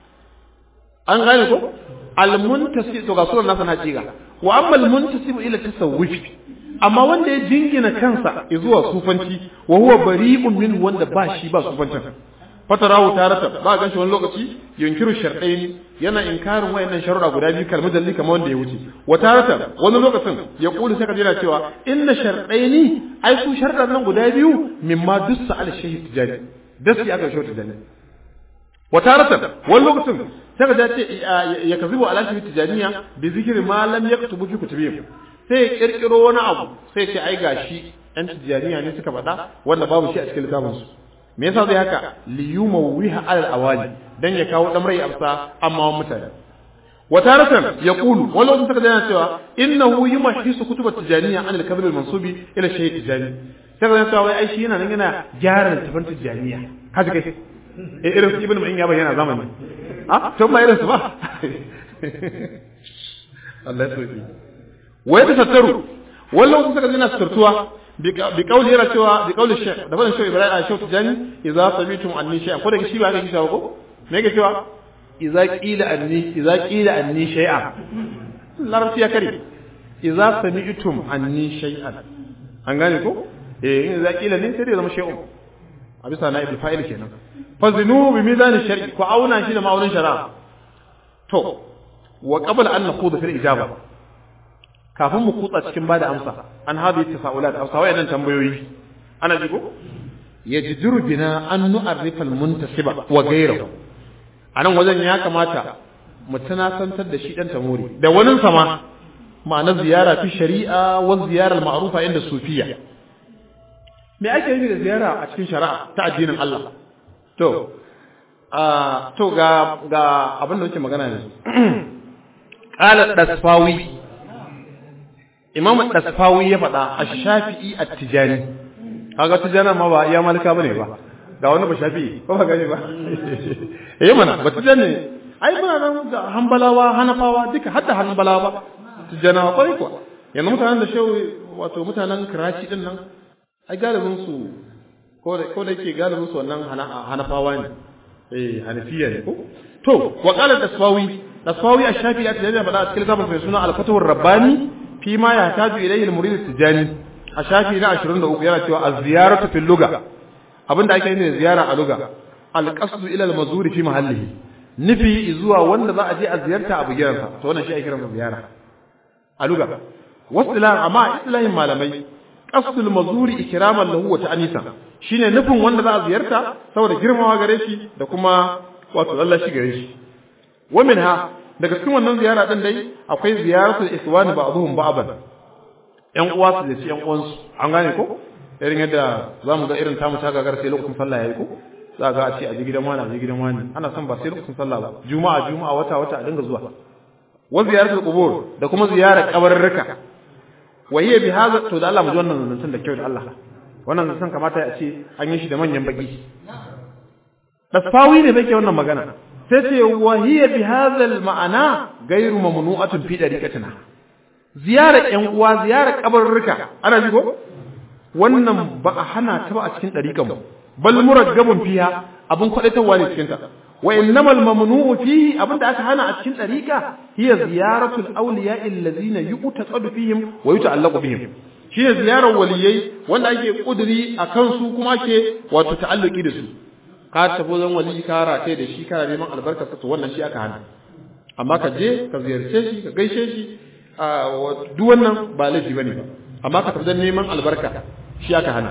an gane ko al muntasib to ga sunan nasa na ciga wa ammal muntasibu ila tasawufi amma wanda ya jingina kansa zuwa sufanci wa huwa bari'un min wanda ba shi ba sufancin fatarahu tarata ba gan shi wani lokaci yunkiru shar'ain yana inkarin wayannan sharuɗa guda biyu kalmar dalli kamar wanda ya wuce wa tarata wani lokacin ya kuli sai ka jira cewa inna shar'aini ai su sharuɗan nan guda biyu mimma dussa al shahid tijani dasi aka shawta tijani wa tarata wani lokacin sai ka ce ya kazibu ala shahid tijaniya bi zikri ma lam yaktubu fi kutubihim sai ya kirkiro wani abu sai ce ai gashi yan tijaniya ne suka faɗa wanda babu shi a cikin littafinsu me yasa zai haka liyuma wiha alal awali dan ya kawo dan rai amsa amma wa mutane wa taratan yaqulu wani lokacin saka yana cewa innahu yumahisu kutubat tijaniya an al-kabr al-mansubi ila shaykh tijani sai ga cewa wai ai shi yana nan yana gyara littafin tijaniya kaji kai eh irin su ibnu ma'in ya bayyana zamani ah to ba irin su ba Allah ya tsoki wa yatasattaru wani lokacin saka yana suturtuwa بقول yana cewa بقول الشيخ da fadin shehu ibrahim a shehu tijani idza samitum anni shay'an ko da shi ba ga shi ko me yake cewa idza qila anni idza qila anni shay'an larabci ya kare idza sami'tum anni shay'an an gane ko eh idza qila ne sai da zama shay'un a bisa na ibnu fa'il kenan fazinu bi mizan shar'i ko auna shi da ma'aunin shari'a to wa qabla an naqudu fil ijaba kafin mu kutsa cikin bada amsa an hadi tasaulat amsa wayannan tambayoyi ana ji ko yajidu bina an nu'arrifa al-muntasiba wa ghayruhu anan wajen ya kamata mu tunasantar da shi dan tamuri da wani sama ma'ana ziyara fi shari'a wa ziyara al-ma'rufa inda sufiya me ake yi da ziyara a cikin shari'a ta addinin Allah to a to ga ga abin da nake magana yanzu qala dasfawi imam dasfawi ya faɗa ash-shafi'i at-tijani kaga tijana ma ba iya malika bane ba ga wani ba shafi'i ko ba gani ba eh mana ba tijani ai muna nan ga hanbalawa hanafawa duka hadda hanbalawa tijana kwai kuwa yanzu mutanen da shehu wato mutanen kiraci din nan ai galibin su ko da ko da yake galibin su wannan hanafawa ne eh hanafiya ne ko to wa qala dasfawi dasfawi ash-shafi'i at-tijani faɗa a cikin littafin mai suna al-fatwa rabbani fi ma ya taju ilayhi al-murid at-tijani a shafi na 23 yana cewa az-ziyaratu fil lugha abinda ake yi ne ziyara a lugha al-qasdu ila al-mazuri fi mahallihi nufi zuwa wanda za a je a ziyarta a bugiransa to wannan shi ake kiransa ziyara a lugha wasilan amma islahin malamai qasdul mazuri ikraman lahu wa ta'anisa shine nufin wanda za a ziyarta saboda girmawa gare shi da kuma wato Allah shi gare shi wa minha daga cikin wannan ziyara din dai akwai ziyaratul ikhwani ba'dhum ba'dan yan uwa su da yan uwansu an gane ko irin yadda zamu ga irin tamu ta gagar sai lokacin sallah yayi ko za ga a ce a ji gidan wani a ji gidan wani ana son ba sai lokacin sallah ba juma'a juma'a wata wata a dinga zuwa wa ziyaratul qubur da kuma ziyarar kabarurruka wa hiya bi hadha to da Allah mu ji wannan zancen da kyau da Allah wannan zancen kamata ya ce an yi shi da manyan baki dasfawi ne bai ke wannan magana sai ce wa hiya bi hadha al ma'ana ghayru mamnu'atun fi dariqatina ziyarar ƴan uwa ziyarar kabarurruka ana ji ko wannan ba a hana ta ba a cikin dariqan mu bal muraggabun fiha abun kwadatarwa ne cikin ta wa innamal mamnu'u fihi abinda aka hana a cikin dariqa hiya ziyaratul awliya'i allazina yu'taqadu fihim wa yuta'allaqu bihim shine ziyarar waliyai wanda ake kuduri akan su kuma ake wato ta'alluki da su ka tafi zan wali ka rate da shi kana neman albarka to wannan shi aka hana amma ka je ka ziyarce shi ka gaishe shi duk wannan ba laifi bane ba amma ka tafi neman albarka shi aka hana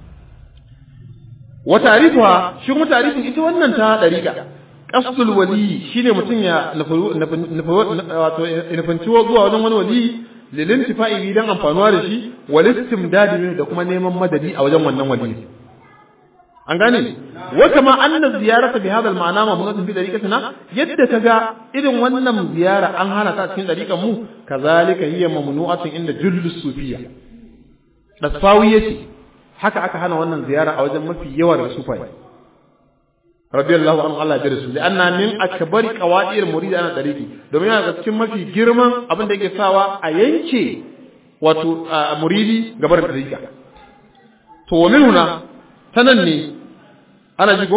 wa tarifuha shi kuma tarifin ita wannan ta dariqa qasdul wali shine mutun ya wato nufanci zuwa wajen wani wali lilintifa'i dan amfanuwa da shi wal istimdadi da kuma neman madadi a wajen wannan wali an gane wa kama anna ziyarata bi hadha al ma'na mamnunatun fi dariqatina yadda kaga irin wannan ziyara an hana ta cikin dariqan mu kazalika hiya mamnu'atun inda jullus sufiyya dasfawi yace haka aka hana wannan ziyara a wajen mafi yawa da sufai radiyallahu anhu Allah ya rasul anna min akbari qawadir murid ana dariqi domin yana da cikin mafi girman abin da yake sawa a yanke wato muridi gabar dariqa to wa minuna tanan ne ana jigo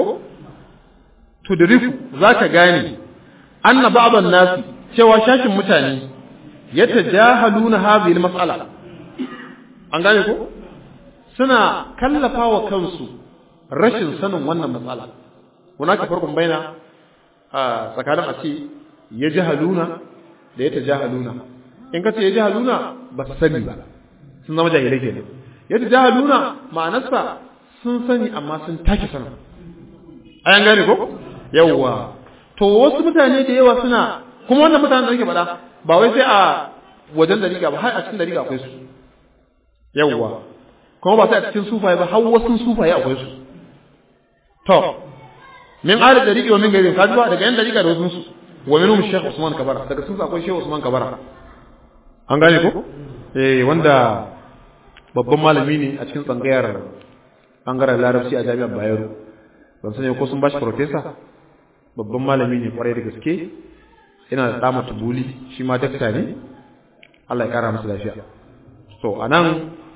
tudriku zaka gane anna ba'dhan nas cewa shashin mutane yatajahaluna hadhihi al-mas'ala an gane ko suna kallafa wa kansu rashin sanin wannan matsala hunaka farkon baina a tsakanin a ce ya jahaluna da ya tajahaluna in ka ce ya jahaluna ba su sani ba sun zama jahilai kenan ya tajahaluna ma'anarsa sun sani amma sun take sanin ayan gane ko yawwa to wasu mutane da yawa suna kuma wannan mutanen da nake faɗa ba wai sai a wajen dariƙa ba har a cikin dariƙa akwai su yawwa kuma ba sai a cikin sufaye ba har wasu sufaye akwai su to min ahli dariqi wa min gairi kaji ba daga yan dariqa da wasu su wa minhum shaykh usman kabara daga sun akwai shaykh usman kabara an gane ko eh wanda babban malami ne a cikin tsangayar bangaren larabci a jami'ar bayero ban sani ko sun bashi professor babban malami ne kwarai da gaske yana da dama tubuli shi ma dakta ne Allah ya kara masa lafiya to anan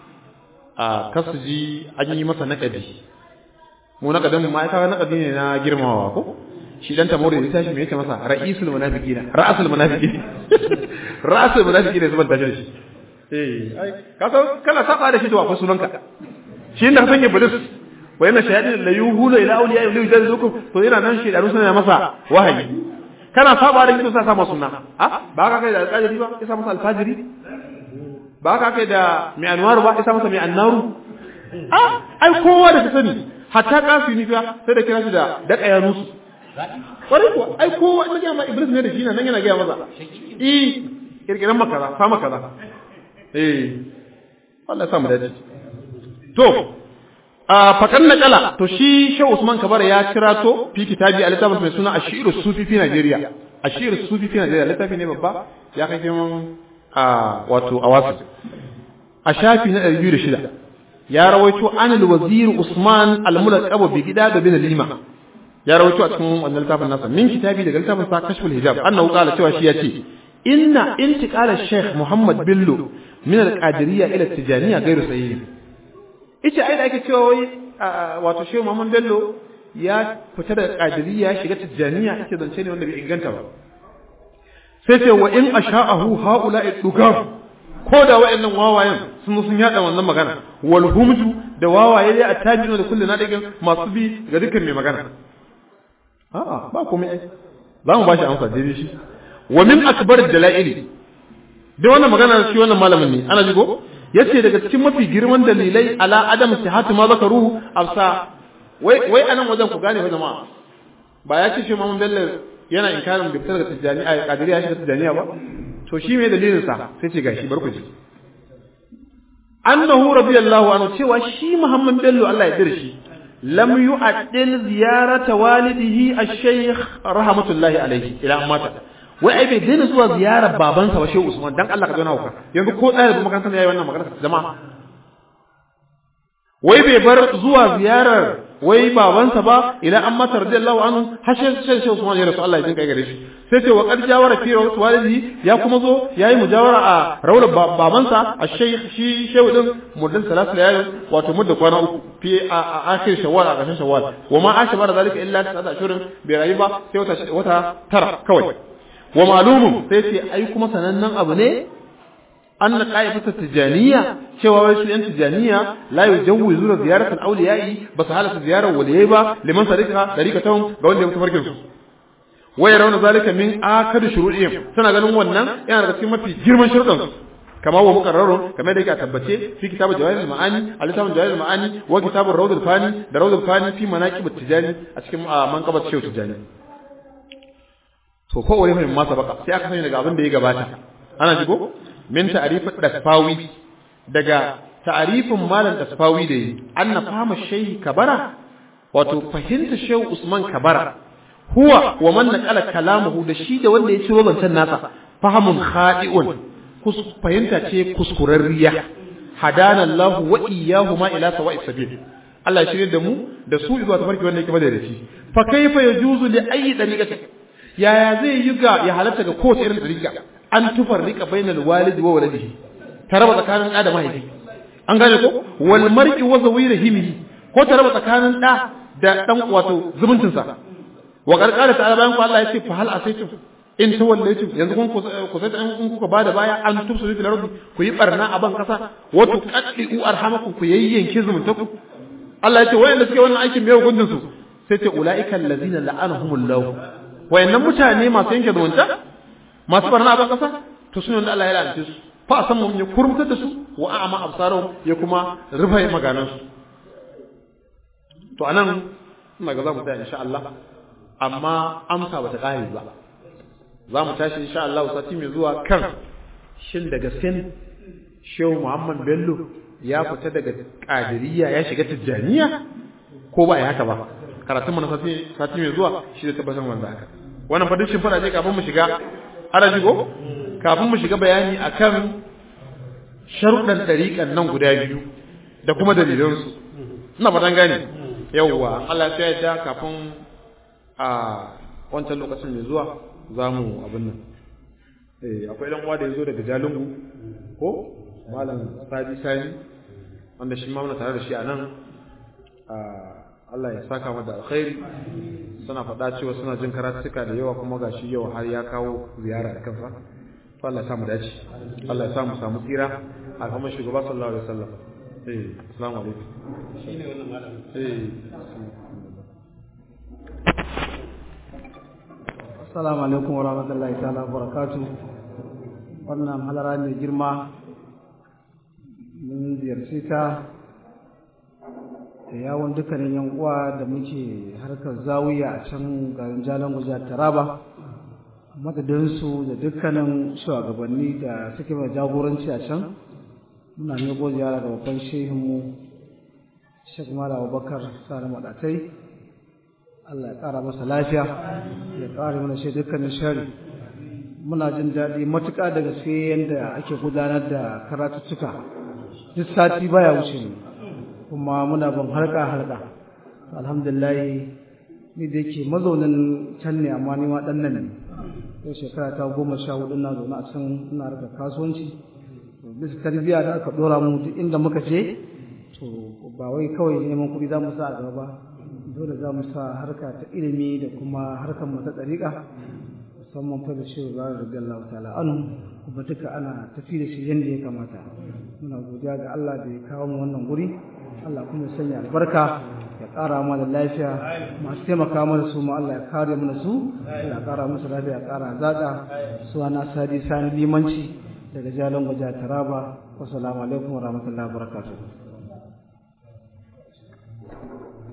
a kasuji an yi masa naƙadi mu naƙadin mu ma'aikata naƙadi ne na girmamawa ko shi dan tamori da tashi me yake masa ra'isul munafiqina ra'asul munafiqin ra'asul munafiqin zuban tashi da shi eh ai ka san kana saba da shi to akwai sunanka shi inda ka san iblis wa yana shayadin la yuhulu ila awliya ila yujazukum to yana nan shi da suna masa wahayi kana saba da shi to sa sa masa sunna a ba ka kai da alƙajiri ba ya sa masa alfajiri ba ka kai da mai anwaru ba isa masa mai annaru a ai kowa da ta sani hatta kafi ni fa sai da kira shi da daka ya nusu kwarai kuwa ai kowa ina ga ma iblis ne da shi nan yana ga maza eh kirkiran makaza fa makaza eh Allah ya sa mu dace to a fakan nakala to shi Shehu Usman Kabara ya kira to fi kitabi a littafin mai suna Ashiru Sufi fi Najeriya Ashiru Sufi fi Najeriya littafi ne babba ya kai kiman a wato a wasu a shafi na 206 ya rawaito anil wazir Usman al-mulaqab bi gida da bin lima ya rawaito a cikin wannan littafin nasa min kitabi daga littafin sa kashful hijab annahu qala cewa shi yace inna intiqala Sheikh Muhammad Bello min al-qadiriyya ila tijaniyya ghairu sahih ita ai da ake cewa wai wato Sheikh Muhammad Bello ya fita da qadiriyya shiga tijaniyya ita zance ne wanda bai inganta ba sai ce wa in asha'ahu haula'i dugab ko da wa'annan wawayen sun sun yada wannan magana wal humju da wawaye dai attajinu da kullu nadigin masu bi ga dukkan mai magana a'a ba komai ai za mu bashi amsa daidai shi wa min akbar dalaili da wannan magana shi wannan malamin ne ana ji ko yace daga cikin mafi girman dalilai ala adam sihhatu ma zakaruhu afsa wai wai anan wajen ku gane fa jama'a ba ya ce shi Muhammad Bello yana inkarin da daga tijani a kadiriya shi tijaniya ba to shi me dalilin sa sai ce gashi bar ku ji annahu radiyallahu anhu cewa shi Muhammad Bello Allah ya dir shi lam yu'addil ziyarata walidihi ash-shaykh rahmatullahi alayhi ila mata wai ai bai daina zuwa ziyarar babansa ba Shehu Usman dan Allah ka zauna hauka yanzu ko ɗaya da makarantar yayi wannan magana jama'a wai bai bar zuwa ziyarar wai babansa ba ila an mata radiyallahu anhu har sai Shehu Usman ya rasu Allah ya jinka gare shi sai ce wa qad jawara fi rawat walidi ya kuma zo yayi mujawara a rawlar babansa a shaykh shi shehu din muddan salatu layalin wato mudda kwana uku fi a akhir shawwal a ƙarshen shawwal wa ma asha bara zalika illa ta ashurin bai rayu ba sai wata wata tara kawai wa malumun sai ce ai kuma sanannen abu ne anna qa'ifatu tijaniyya cewa wai su yan tijaniya la yujawwizu ziyarat al-awliya'i ba su halata ziyarar waliyai ba liman sarika tarikatahum ga wanda ya mutu farkin su wa yarawna zalika min akad shuru'ihim suna ganin wannan yana daga cikin mafi girman sharuɗan su kama wa muqarrarun kamar da yake a tabbace fi kitabu jawahir al-ma'ani al-kitab jawahir al-ma'ani wa kitab ar-rawd al-fani da rawd al-fani fi manaqib at-tijani a cikin manqabat shaykh tijani to ko wani mai masa baka sai aka sani daga abin da ya gabata ana jigo min ta'rifat dasfawi daga ta'rifin malam dasfawi da yi anna fahama shaykh kabara wato fahimta shaykh usman kabara huwa wa man naqala kalamuhu da shi da wanda ya ciro zancen nasa fahamun khadi'un fahimta ce kuskurarriya hadana Allah wa iyyahuma ila sawa'i sabil Allah ya shirye da mu da su zuwa tafarki wanda yake madaidaci fa kaifa yajuzu li ayi dariqati yaya zai yi ga ya halatta ga kowace irin dariqa an tufarrika bainal walidi wa waladihi taraba tsakanin da da mahaifi an gane ko wal mar'i wa zawirihimi ko taraba tsakanin da da dan wato zumuncinsa wa qarqara ta'ala bayan ku Allah ya ce fa hal asaitum in tawallaytum yanzu kun ku sai in kuka bada baya an tubsu fil ardi ku yi barna a ban kasa wa tuqaddu arhamakum ku yayyanke zumuntaku Allah ya ce wayanda suke wannan aikin me hukuncin su sai ce ulaika allazina la'anahumullah wayannan mutane masu yanke zumunta masu barna a ban kasa to sunan da Allah ya la'ance su fa san mun ya kurmutar da su wa a'ma absarahum ya kuma rufe maganan su to anan ina ga za mu tsaya insha Allah amma amsa bata kare ba za mu tashi insha Allah sati mai zuwa kan shin daga sin Shehu Muhammad Bello ya fita daga Qadiriyya ya shiga Tijjaniya ko ba ya haka ba karatun mu na sati sati mai zuwa shi da tabbatar wanda haka wannan fadin shin fara je kafin mu shiga araji go kafin mu shiga bayani akan sharuɗan dariƙan nan guda biyu da kuma dalilansu ina fatan gane yawwa Allah ya yarda kafin a wancan lokacin mai zuwa za mu abin nan akwai ɗan uwa da ya zo daga jalingu ko malam sadi sani wanda shi ma muna tare da shi a nan Allah ya saka mata alkhairi suna faɗa cewa suna jin karatuka da yawa kuma gashi yau har ya kawo ziyara da kansa to Allah ya samu dace Allah ya samu samu tsira alhamdulillah shugaba sallallahu alaihi wasallam eh assalamu alaikum shine wannan malam eh Assalamu alaikum wa rahmatullahi ta'ala wa barakatu. Wannan halara mai girma mun ziyarci ta da yawon dukkanin yan uwa da muke harkar zawiya a can garin Jalan Guja Taraba. Madadinsu da dukkanin shugabanni da suke mai jagoranci a can muna nego ziyara da babban shehinmu Sheikh Malam Abubakar Sani Madatai. Allah ya ƙara masa lafiya ya ƙara mana shi dukkanin shari muna jin daɗi matuƙa da gaske yadda ake gudanar da karatuttuka duk sati baya wuce ne kuma muna bin harka harka alhamdulillah ni da yake mazaunin can ne amma ni ma ɗan nan ne yau shekara ta goma sha hudu na zaune a can ina harkar kasuwanci bisa tarbiyya da aka ɗora mu duk inda muka je to ba wai kawai neman kuɗi za mu sa a gaba ba dole za mu sa harka ta ilimi da kuma harkar mu ta ɗariƙa musamman fa da shi ba da Allah ta'ala anu kuma duka ana tafi da shi yadda ya kamata muna godiya ga Allah da ya kawo mu wannan guri Allah kuma ya sanya albarka ya ƙara mana lafiya masu taimaka mana su ma Allah ya kare mana su ya ƙara musu lafiya ya ƙara zaƙa su ana sadi sani limanci daga jalan gwaja taraba wasu alaikum wa rahmatullahi wa barakatuh